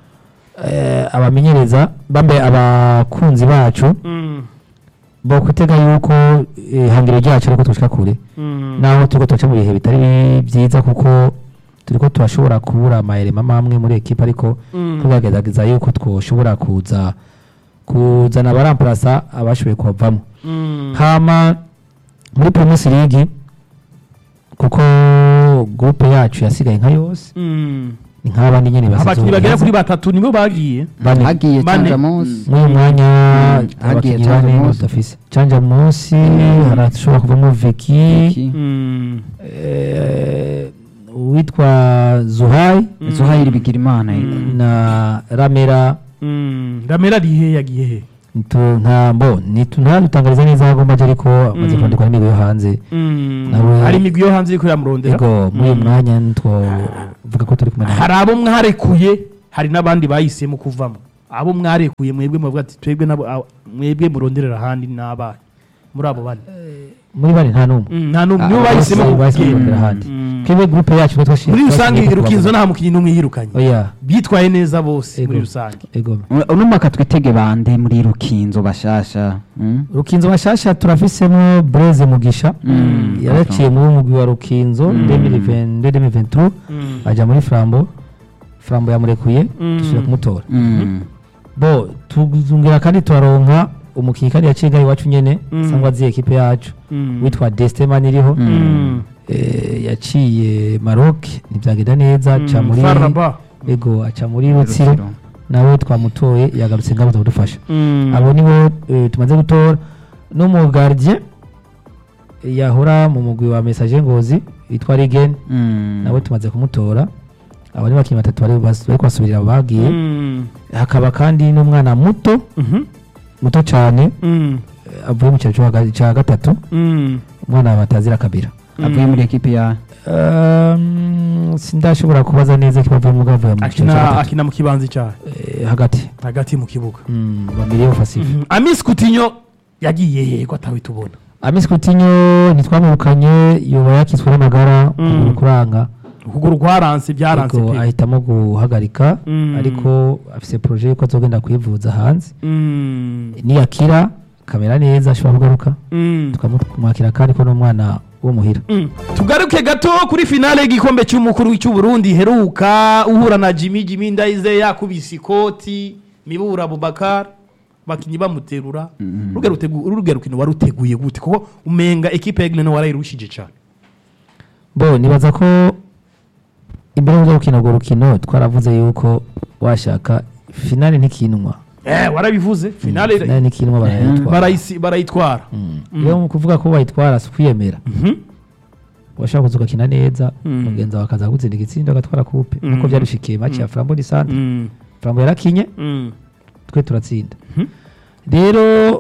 eh, abamenyereza bambe abakunzi bacu Mm. bo kutega yuko ihangiro ryacu ariko twashika kure Mm. naho turiko tuca mu bihe bitari byiza kuko turiko turashobora kubura amayerema amwe muri ekipa ariko Mm. tugerageza yuko twoshobora kuza kuzana abaramparasa abashoboye kuhavamo Mm. hama muri primus league kuko groupe yacu yasigaye nka yose Mm. ni nk'abandi nyene abakinnyi basize bagera kuri batatu nibo bagiye bane hagiye Bane. canja munsi muri uyu mwanya Mm, hagiye abakinnyi Canja bane Munsi. badafise canja munsi harashobora kuvamo veki Iki. Mm. eh, uwitwa zuhayi zuhayiri bigira imana na ramera Mm. ramera ari he yagiye he Nitu- nta mbo nitu- ntaradutangariza neza aho agomba aje ariko amaze Mm. kwandikwa n'imigwi yo hanze Mm. Nawe- hari imigwi yo hanze iriko iramurondera ego muri uyu Mm. mwanya twovuga ko turi kumwe nawe hari abo mwarekuye hari n'abandi bahisemo kuvamo abo mwarekuye mwebwe muvuga ati twebwe nabo a- mwebwe muronderera ahandi n'abaye muri abo bane muri bane nta n'umwe Mm, nta n'umwe Ah, nibo bahisemo bose bahisemo kugenda. kurondera ahandi Mm. twebwe groupe yacu nitwo muri rusange rukinzo nta mukinnyi n'umwe yirukanye oya bitwaye neza bose Ego. muri rusange ego uno mwaka twitege bande muri rukinzo bashasha mm? rukinzo bashasha turafisemo Blaise Mugisha Mm. yaraciye muri umugwi wa rukinzo 2023 Mm. aja muri Flambo Flambo yamurekuye Mm. dusubira kumutora Mm. bo tuzungira kandi turaronka umukinnyi kandi yaciye ngaho iwacu nyene Mm. sangwa azi ekipe yacu Mm. witwa Desteman iriho Mm. Eh, yaciye Maroc ntibyagenda neza aca muri Faraba. ego aca muri Rutsiro nawe twamutoye yagarutse ngabo kudufasha Mm. abo nibo eh, tumaze gutora n'umugardien yahora mu mugwi wa message ngozi witwa Regen Mm. nawe tumaze kumutora abo ni bakinnyi batatu bari bas- bari kubasubirira abo bagiye Mm. hakaba kandi n'umwana muto Mhm. muto cyane Mm. eh, avuye mu cyaro cyo haga- cya gatatu Mm. umwana batazira kabira avuye muri ekipi ya Um, sindashobora kubaza neza ko bavuye mu gavuye mu cyaro cya akina gatatu akina mu kibanza cyayo Eh, hagati hagati mu kibuga Mm, bamiriye offensive Mhm. Amis Coutinho yagiye he ko atawe tubona Amis Coutinho ntitwamubukanye yoba yakitswe n'amagara Mm. ukuguru kuranga ukuguru kwaranse byaranse ariko pe ahitamo guhagarika Mm. ariko afise projet yuko azogenda kwivuza hanze Mm. niyakira kamera neza ashobora kugaruka Mm. tukamwakira kandi ko n'umwana wo muhira Mm. tugaruke gato kuri finale y'igikombe cy'umukuru cy'u Burundi heruka uhura na Jimmy Jimmy Ndayize yakubise ikoti Mibura Abubakar bakinyi bamuterura ruge rutegu ruge rukino waruteguye gute kuko umenga equipe ya Gnano warayirushije cyane bo nibaza ko imbere yo gukina urwo rukino twaravuze yuko washaka finale ntikinwa eh warabivuze finale finale ntikinwa barayitwara barayisi barayitwara Mm. rero mu kuvuga ko bayitwara si ukwiyemera Mhm. washaka kuza ugakina neza Mm. mugenzi wawe akaza gutsinda igitsindo agatwara kupe Mm. nkuko byarushikiye maci ya frambo di sante Mm. frambo yarakinye Mm. twe turatsinda Mhm. rero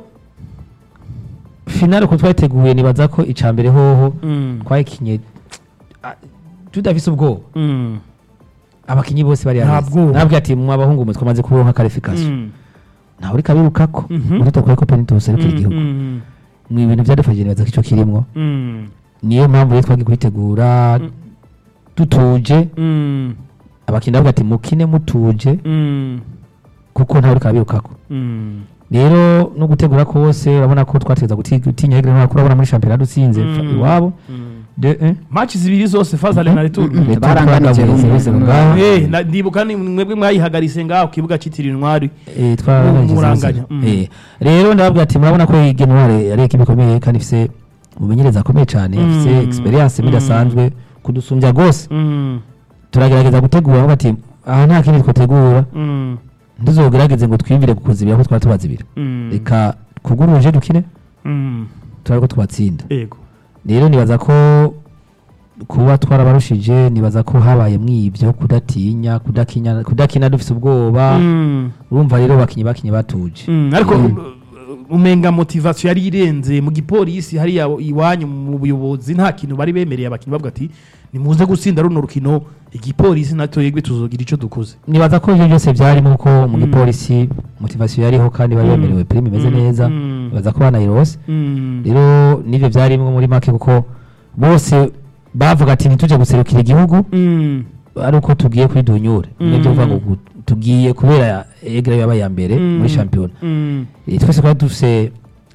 finale uko twayiteguye nibaza ko icya mbere hoho Mm. twayikinye ah, tudafise ubwoba Mm. abakinyi bose bari Nta abizi. bwoba. nabwo ati mu abahungu mwe twamaze kuronka karifikasiyo Mm. ntawe uriko abirukako Mhm. muri twakuye ko penitusi ariko igihugu Mm. mu ibintu byadufashije nibaza ko icyo kirimwo Mm. niyo mpamvu rero twagiye kuyitegura dutuje Mm. abakinnyi bavuga ati mukine mutuje Mm. kuko ntawe uriko abirukako Mm. rero no gutegura kose urabona ko twategeza gutinya hegere ntabwo urabona muri shampiyona dutsinze Mm. fa- iwabo Mm. de un match zibiri zose fazale na retour Mm. baranganije Twaganiriye rumwe. service ngaha. Eh, na- ndibuka ni mwebwe mwayihagaritse ngaho ku kibuga cyitiriwe intwari Eh, twarangije Muranganya. zose. Mm. Eh, rero ndababwira ati murabona ko iyi genware ari ekipe ikomeye kandi ifise umumenyereza akomeye cyane Mm. ifise experience Mm. idasanzwe kudusumbya rwose Mm. turagerageza gutegura aho bati aha nta kindi twategura Mm. ntizogerageze ngo twiyumvire kukuzibira ko twaba tubazibira Mm. reka kuguruje dukine Mm. turabe ko twabatsinda Ego. rero nibaza ko kuba twarabarushije nibaza ko habaye mwibyo kudatinya kudakinya kudakina dufise ubwoba Mm. urumva rero bakinyi bakinyi batuje Mm. ariko Mm. uh, umenga motivation yari irenze mu gipolisi hariya iwanyu mu buyobozi nta kintu bari bemereye abakinnyi bavuga ati nimuze gutsinda runo rukino igipolisi natwe yegwe tuzogira icyo dukoze nibaza ko ibyo byose byarimo ko mu Mm. gipolisi motivasiyo yariho kandi bari Mm. bemerewe prime imeze Mm. neza Mm. nibaza ko banayirose Mm. rero n'ibyo byarimo muri make kuko bose bavuga ati ntitujye guserukira igihugu Mm. ari uko tugiye kuri dunyure Mm. nibyo bivuga ngo gu- tugiye kubera egre yabaye ya mbere Mm. muri shampiyona Mm. Eh, twese twari dufise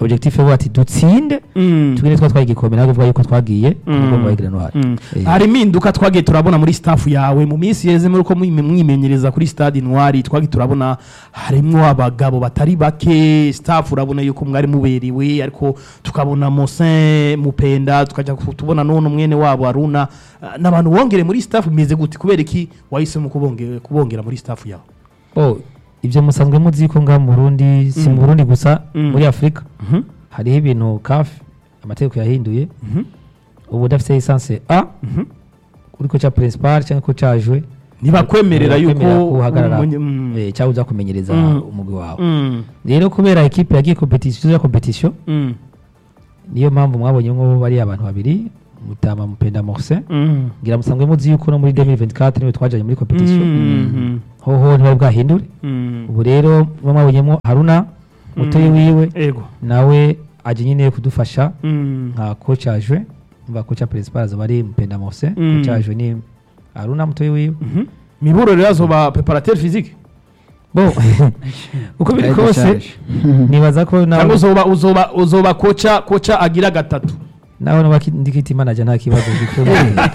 objectif yo ati dutsinde Mm. tugire twatwaye igikombe nabwo bivuga yuko twagiye Mm. umugongo wa Grenoir Mm. Eh, hari impinduka twagiye turabona muri staff yawe mu minsi yeze muri uko mwime- mwimenyereza kuri stade noir twagiye turabona harimwo abagabo batari bake staff urabona yuko mwari muberiwe ariko tukabona Mosin Mupenda tukajya ku- tubona none mwene wabo Aruna Ah, n'abantu wongere muri staff bimeze gute kubera iki wahisemo kubongera kubongera muri staff yawe oh ibyo musanzwe muzi ko ngaha mu Burundi si Mm. mu Burundi gusa Mm. muri Afrika Mhm. hariho ibintu CAF amategeko yahinduye Mhm. ubu udafite lisansi A Mhm. uri ko cya principal cyangwa ko cyajwe ntibakwemerera yuko ntibakwemerera ko uhagarara umunye- mm. eh, cyangwa uza kumenyereza Mm. umugwi wawe Mm. rero kubera ekipe yagiye competition ya competition Mm. niyo mpamvu mwabonye nko bari abantu babiri mutama mupenda Morse Mm. ngira musanzwe muzi yuko no muri 2024 niwe twajanye muri competition Mm. hoho ntibari bwahindure Mm. ubu rero muba mwabonyemo Haruna mutoyi wiwe ego nawe aje nyine kudufasha Mm. nka coach ajwe mva coach principal azoba ari mupenda Morse Mm. coach ajwe ni Haruna mutoyi wiwe Mhm. miburo rero azoba preparateur physique bo uko biri Ariko kose shaje. nibaza ko cyangwa nawe uzoba uzoba uzoba koca koca agira gatatu nawe nuba ndikiti manager nta kibazo gikuru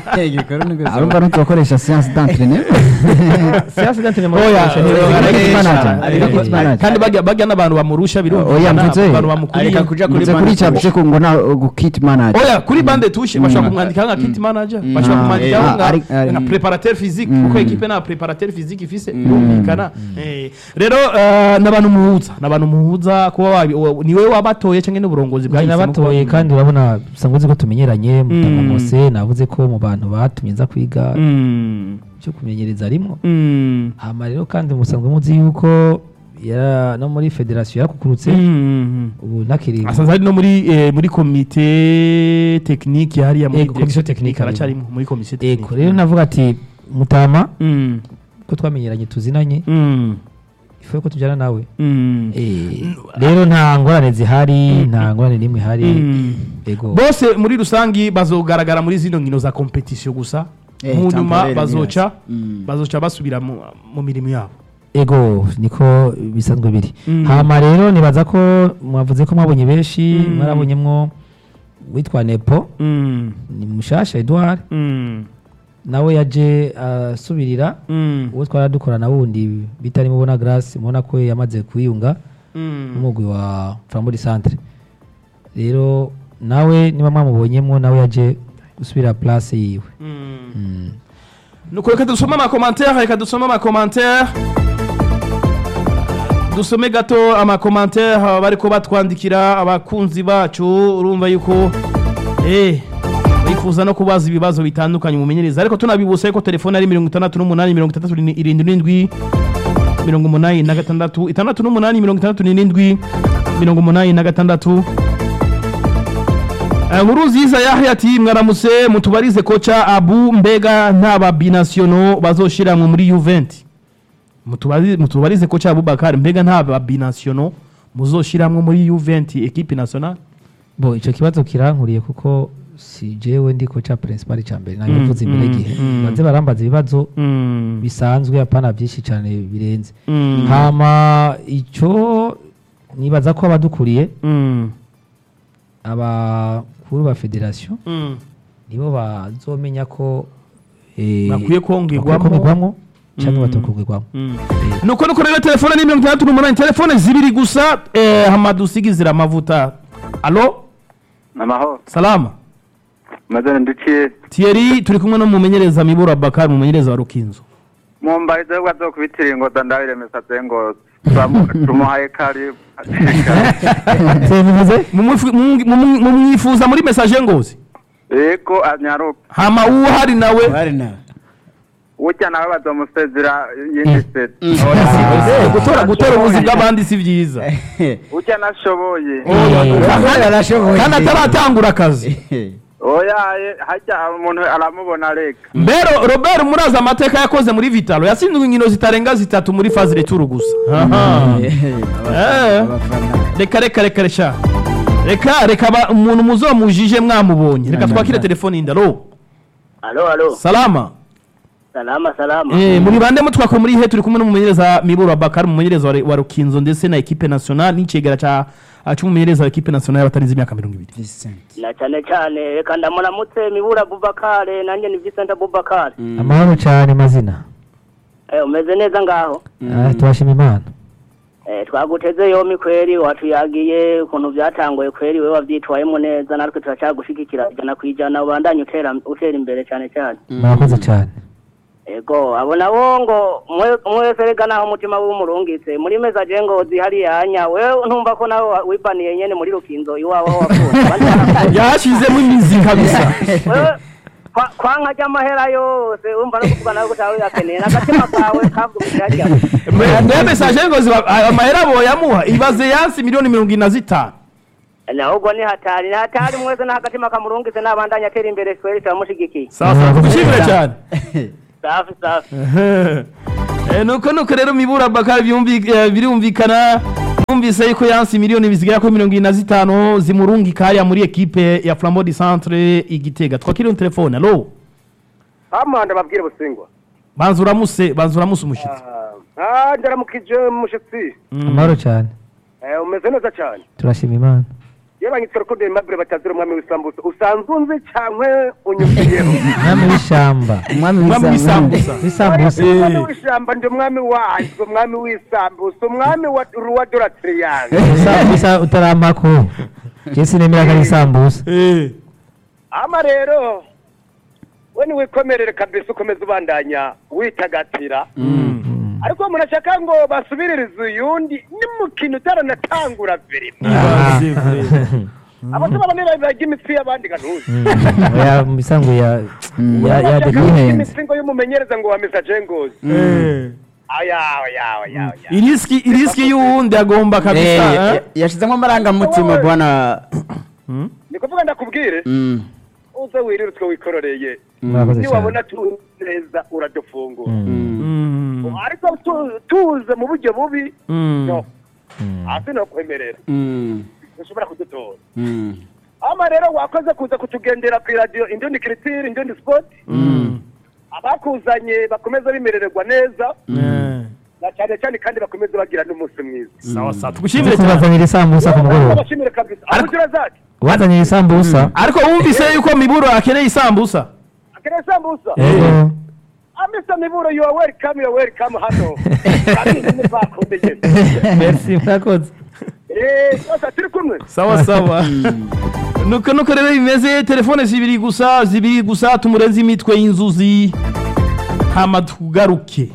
arumva ntitubakoresha siyansi d'entraînement siyansi d'entraînement Oya, bakoresha oya, ni- oya, ni- manager. oya, Eh, oya, eh, manager. kandi bajya bajya n'abantu bamurusha oya birumvikana mvuze abantu bamukuriye areka kuja kuri mvuze kuri bande cyavuze ko ngo na gukit manager oya kuri bande tushe bashobora Mm. kumwandikaho nka kit manager Mm. bashobora Ah, kumwandikaho eh, nka ari- ari- nka preparateur physique Mm. kuko ekipe nta preparateur physique ifise birumvikana Eh, rero eh, n'abantu muhuza n'abantu muhuza kuba wabi- wa- ni wowe wabatoye cyangwa n'uburongozi Njye bwahisemo nabatoye kuba- kandi urabona usanzwe uzi ko tumenyeranye Mm. mutamamose navuze ko mu bantu batumye nza kwiga Mm. cyo kumenyereza rimwo Mm. hama rero kandi musanzwe muzi yuko ya- no muri federasiyo yarakukurutse Mm. ubu ntakiri asanzwe ari no muri eh, muri komite technique hariya muri Ego, komisiyo direction technique aracarimo muri komisiyo technique eko rero navuga ati mutama Mm. ko twamenyeranye tuzinanye Mm. ifuye ko tujyana nawe Mm. Eh, rero nta ngorane zihari nta ngorane n'imwe ihari Mm. ego bose muri rusangi bazogaragara muri zino nkino za competition gusa Eh, mu nyuma temporary bazoca neza. Mm. bazoca basubira mu mu mirimo yabo ego niko bisanzwe biri Mm. hama rero nibaza ko mwavuze ko mwabonye benshi Mm. mwarabonyemwo witwa nepo Mm. ni mushasha edouard Mm. nawe yaje asubirira Mm. uwo twari dukorana wundi bitari mubona grace mubona ko yamaze kwiyunga Mm. n'umugwi wa frambourg centre rero nawe niba mwamubonyemwo nawe yaje gusubira place yiwe Mm. Mm. nuko reka dusome amakomantere reka dusome amakomantere dusome gato amakomantere bariko batwandikira abakunzi bacu urumva yuko eh bifuza no kubaza ibibazo bitandukanye mumenyereza ariko tunabibutsa yuko telefone ari mirongo itandatu n'umunani mirongo itandatu irindwi n'indwi mirongo umunani na gatandatu itandatu n'umunani mirongo itandatu n'irindwi mirongo umunani na gatandatu Eh, nkuru nziza yahe ati mwaramutse mutubarize koca abu mbega nta babinasiono bazoshiramwe muri Juventus mutubarize mutubarize koca Abubakar mbega nta babinasiono muzoshiramwe muri Juventus equipe nationale bo icyo kibazo kirankuriye kuko si jewe ndi koca principal cya mbere nabivuze Mm, imbere mm, gihe mm. banze barambaza ibibazo mm. bisanzwe apana byinshi cyane birenze mm. hama icyo nibaza ko abadukuriye mm. abakuru ba federasiyo mm. nibo bazomenya ko eh, bakwiye bakwiye kongerwamo kongerwamo cyangwa Mm. batakongerwamo Mm. nuko nuko rero telefone ni mirongo itandatu n'umunani telefone zibiri gusa eh, hamadusigizira amavuta alo amahoro salama mazana nduciye Thierry turi kumwe no mumenyereza mibura Bakari mumenyereza wa Rukinzo mumbarize ko azokubitira ingoda ndabiremesa zengozi tumuhaye karibu bivuze Mumwifu- mumu- mumu- mumwifuza muri message ngozi yego anyaruka hama uwo hari nawe bari nawe ujya nawe bazomusezera yindi seti Eh, gutora gutora ubuzi bw'abandi si byiza ujya nashoboye arashoboye kandi ataratangura akazi oyaye hajya umuntu aramubona reka mbero Robert muraza amateka yakoze muri Vitalo yatsinzwe inkino zitarenga zitatu muri phase retour gusa Aha. Eh. reka reka reka reka reka reka ba- umuntu muzomujije mwamubonye reka twakire telefone yindi alo alo alo salama salama salama Eh, muri bande mutwako muri he turi kumwe n'umumenyereza Miburu Abakar umumenyereza wa- wa Rukinzo ndetse na equipe nationale n'icegera ca cy'umumenyereza wa equipe nationale y'abatarinze imyaka 20 Vincent na cyane cyane reka ndamuramutse mibura bubakare nanjye ni Vincent bubakare amahoro cyane mazina eh umeze neza ngaho Ah, turashima imana eh twaguteze yombi kweri watuyagiye ukuntu byatangoye kweri we wabyitwayemo neza natwe turacyagushigikira ijana ku ijana ubandanye utera utera imbere cyane cyane murakoze cyane ego abo nabo ngo mwe- mwese rega naho umutima w'umurungitse muri mesaje ngo zihari yanya wewe ntumva ko nawe wa- wibaniye nyene muri rukinzo iwawe aho wakunze Abandi barakunze. yashizemo imizi kabisa wewe kwa- kwanka ry'amahera yose wumva no kuvuga nawe kutawe yakeneye n'agatima kawe kavugije harya mbe message ngo ziba amahera boyamuha ibaze yansi miliyoni 25 ahubwo ni hatari ni hatari mwese n'agatima kamurungitse n'abandanya atera imbere twere turamushigikiye sawa sawa Murakoze tugushimire cyane. cyane safi safi Eh, nuko nuko rero Miburu Abakar byumvi- eh, birumvikana numvise yuko yansi miliyoni bizigera kuri mirongo ine na zitanu zimurungika hariya muri ekipe ya Flambeau du Centre igitega twakiriye telefone alo amanda babwire busingwa banza uramuse banza uramuse umushitsi ah ndaramukije mushitsi amahoro cyane eh umeze neza cyane turashima imana iyo banyitse rukundo aimable batazira umwami w'isambusa usanzwe unzi cyangwe unyukiyeho umwami w'ishyamba umwami Umwami w'isambusa w'isambusa umwami w'ishyamba ndi umwami wazo umwami w'isambusa umwami wa ruwa doratiriyanga isambusa utarampako je sinemera ko ari isambusa Eh, ama rero we niwikomerere kabisa ukomeza ubandanya witagatira ariko umuntu ashaka ngo basubiririze uyundi n'umukino utaranatangura verima ibaze vre. abato babonera barya imitsi y'abandi ganuzi oya mu bisanzwe ya ya ya Ashaka de imisingo y'umumenyereza ngo wa mesaje ngozi Eh. aya aya aya aya iriski iriski y'uwundi agomba kabisa eh? yashizemo amarangamutima bwana ni kuvuga ndakubwire Mm. uze wirire utwo wikororeye murakoze niwabona cyane tuzi neza uradufungura Mm. ariko tu- tuze mu buryo bubi Mm. no hasi no kwemerera Mm. ntushobora kudutora Mm. ama rero wakoze kuza kutugendera ku iradiyo indundi kiritiri indundi sipoti Mm. abakuzanye bakomeza bimerererwa neza Eh. na cyane cyane kandi bakomeza bagira n'umunsi mwiza sawa sawa tugushimire cyane kubazanira isambusa ku mugoroba abashimire kabisa aho ugira zati wazanira isambusa ariko wumvise yuko miburo akeneye isambusa akeneye sambusa Yego. amisa miburo you are welcome you are welcome hano kandi ni bakunde merci murakoze eh sasa turi kumwe sawa sawa nuko nuko rero bimeze telefone zibiri gusa zibiri gusa tumurenze imitwe y'inzuzi hama tugaruke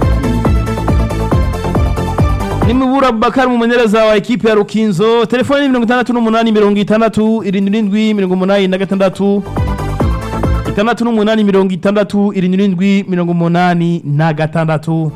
nimubura bakari umumenyereza wa ekipe ya rukinzo telefone ni mirongo itandatu n'umunani mirongo itandatu irindwi n'indwi mirongo umunani na gatandatu itandatu n'umunani mirongo itandatu irindwi n'indwi mirongo umunani na gatandatu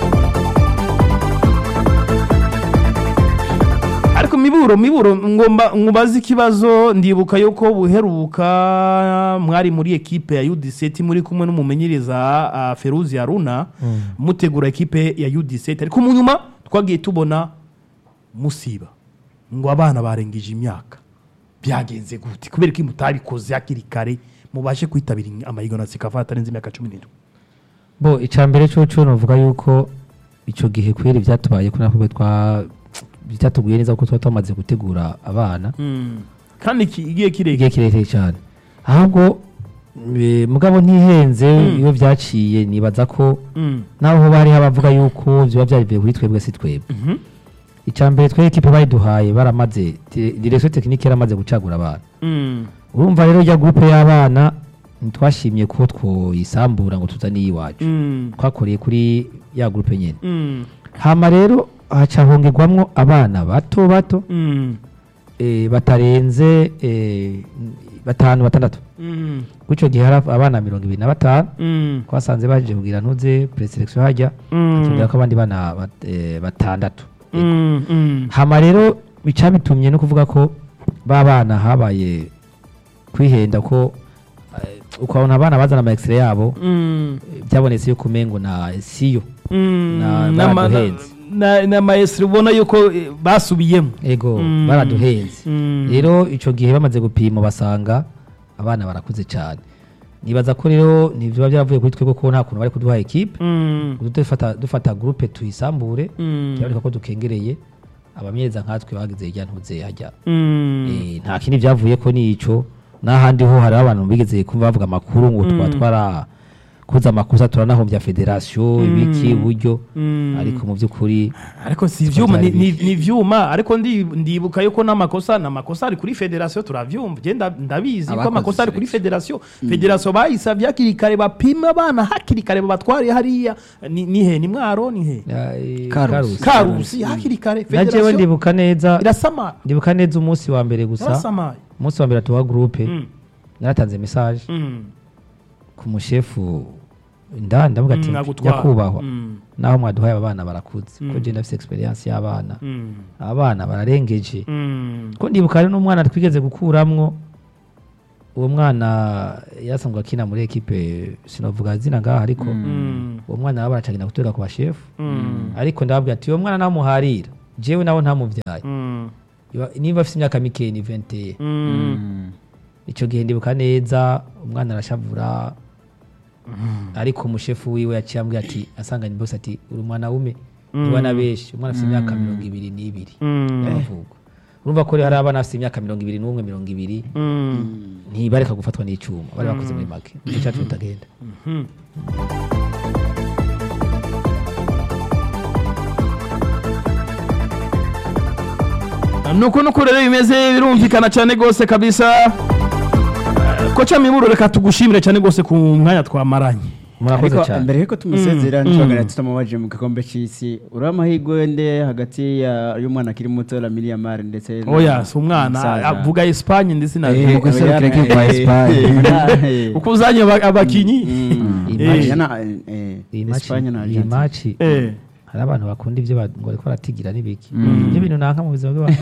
ariko miburo miburo ngomba ngubaze ikibazo ndibuka yuko buheruka mwari muri ekipe ya UD7 muri kumwe n'umumenyereza uh, Feruzi Haruna mutegura ekipe ya UD7 ariko mu nyuma twagiye tubona musiba ngo abana barengije imyaka byagenze gute kubera ko mutabikoze hakiri kare mubashe kwitabira amahiganwa zikava atarenze imyaka 17 bo icambere cyo novuga yuko ico gihe kweri byatubaye ko nakubwe twa byatuguye neza kuko tuba twamaze gutegura abana kandi iki- igihe kirekire igihe kirekire cyane ahubwo eh, mugabo ntihenze iyo byaciye nibaza ko Mm. naho hoba hariho abavuga yuko biba byarivuye kuri twebwe si twebwe Mhm. icambere twe ekipe bayiduhaye baramaze te- direction technique yaramaze gucagura abana Mm. urumva rero ya groupe y'abana ntitwashimye ko twoyisambura ngo tuzane iwacu Mm. twakoreye kuri ya groupe nyene Mm. hama rero haca hongerwamwo abana bato bato Mm. eh, batarenze eh, batanu batandatu Mm. kuri icyo gihe hari abana mirongo ibiri na batanu Mm. twasanze baje kugira ntuze preselection hajya Mm. tubwira ko abandi bana bat- eh, batandatu Mm. Mm. hama rero bica bitumye no kuvuga ko ba bana habaye kwihenda ko eh, ukabona abana bazana ama extrait yabo Mm. eh, byabonetse yuko umengo na siyo Mm. Na- N'ama- baraduhenze. na- na maestro ubona yuko eh, basubiyemo ego Mm. baraduhenze Mm. rero icyo gihe bamaze gupima basanga abana barakuze cyane nibaza ko rero nivyo byavuye kuri twebwe ko nta kuntu bari kuduha equipe Mm. dufata dufata groupe tuyisambure Mm. kiraboneka ko dukengereye abamenyereza nkatwe bagize irya ntuze hajya Mm. Eh, nta kindi byavuye ko nico n'ahandi ho hari abantu bigeze kumva bavuga amakuru ngo twa twara kuza amakosa turanahombya federation ibiki buryo Mm. ariko mu by'ukuri ariko si ivyuma ni, ni, ni ivyuma ariko ndi, ndibuka yuko n'amakosa n'amakosa ari kuri federation turavyumva je nda- ndabizi ko Abakoze amakosa ari kuri selection. federation federation bayisavye hakiri kare bapima abana hakiri kare babatware hariya ni, ni he ni mwaro ni he eh, Karusi. Karusi. karusi hakiri kare na jewe federation ndibuka neza irasama ndibuka neza umunsi wa mbere gusa irasamaye umunsi wa mbere tuwa groupe Mm. naratanze message Mm. ku mushefu ndani ndavuga ati Mm, agutwara. nyakubahwa Mm. naho mwaduhaye aba bana barakuze Mm. ko je ndafise experience y'abana Mm. abana bararengeje Mm. ko ndibuka hari n'umwana twigeze gukuramwo uwo mwana yasanzwe akina muri ekipe sinovuga zina ngaha ariko Mm. uwo mwana baba baracagenda gutorera ku bashefu Mm. ariko ndababwira ati uwo mwana namuharira jewe nawe ntamuvyaye Mm. Iba- niba afite imyaka mikeyi ni 21 Mm. icyo gihe ndibuka neza umwana arashavura ariko umushefu wiwe yaciye ambwira ati asanganye bose ati uri umwana wume niwe na benshi umwana afite imyaka mirongo ibiri n'ibiri Mm. y'amavuko urumva ko rero hari abana bafite imyaka mirongo ibiri n'umwe mirongo ibiri Mm. ntibareka gufatwa n'icyuma bari bakoze muri make nicyo cyacu bitagenda nuko nuko rero bimeze birumvikana cyane rwose kabisa Eh, koca miburo reka tugushimire cyane rwose ku mwanya twamaranye murakoze ariko cyane mbere yuko tumusezera Mm. ntitwagana tutamubaje mu gikombe cy'isi uriho amahirwe nde hagati ya- y'umwana akiri muto Lamine Yamal ndetse na- oya si umwana umusaza. avuga esipanye ndetse na Eh, Eh, guserukira oya, igihugu kwa eh, Espagne. eh, uko uzanye aba- abakinyi mm, Iyi eh, match- yana- eh, iyi maci Espagne na iyi Argentine. maci Eh. hari abantu bakunda ibyo ba- ngo bariko baratigira n'ibiki ibyo bintu nanka mu buzima bw'abantu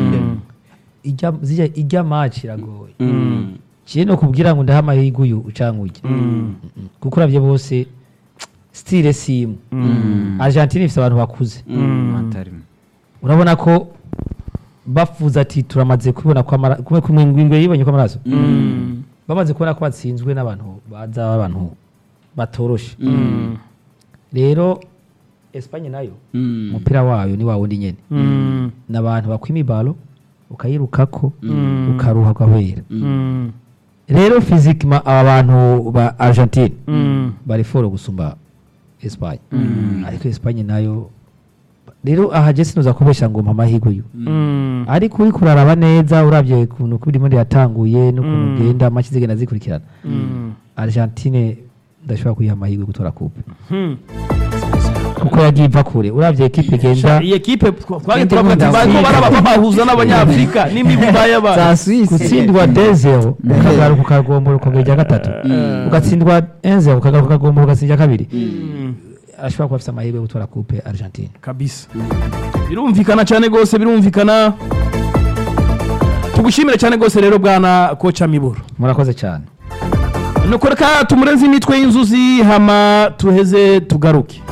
ijya zijya- ijya maci iragoye Mm, kiye no kubwira ngo ndaha amahirwe uyu ucanke ujya kuko uravye bose stile simu argentine ifite abantu bakuze Atarimo. urabona ko bafuza ati turamaze kubona ko amara- kumwe kumwe ingwe yibonye ko amaraso bamaze kubona ko batsinzwe n'abantu baza abantu batoroshe rero Espagne nayo mm, umupira wayo ni wa wundi nyene ni abantu bakwima ibalo ukayirukako ukaruha ugahwera rero fizikima aba bantu ba argentine bari foro gusumba Espagne ariko Espagne nayo rero aha je sinuza kubesha ngo mpa amahirwe uyu ariko uriko uraraba neza uravye ukuntu uko irimo yatanguye n'ukuntu ugenda amaci zigenda zikurikirana argentine ndashobora kuyiha amahirwe yo gutora coupe kuko yagiye iva kure uravye ekipe igenda iyi ekipe twari Indi twavuga ati mu bariko Afurika. baraba babahuza n'abanyafurika n'imigwi y'abana za Suisse gutsindwa dezero ukagaruka ukagombora ukongera irya gatatu ugatsindwa enzero ukagaruka ukagombora ugatsinda irya kabiri ashobora kuba afite amahirwe yo gutora coupe argentine kabisa birumvikana cyane rwose birumvikana tugushimire cyane rwose rero bwana koca miburo murakoze cyane nuko reka tumurenze imitwe y'inzuzi hama tuheze tugaruke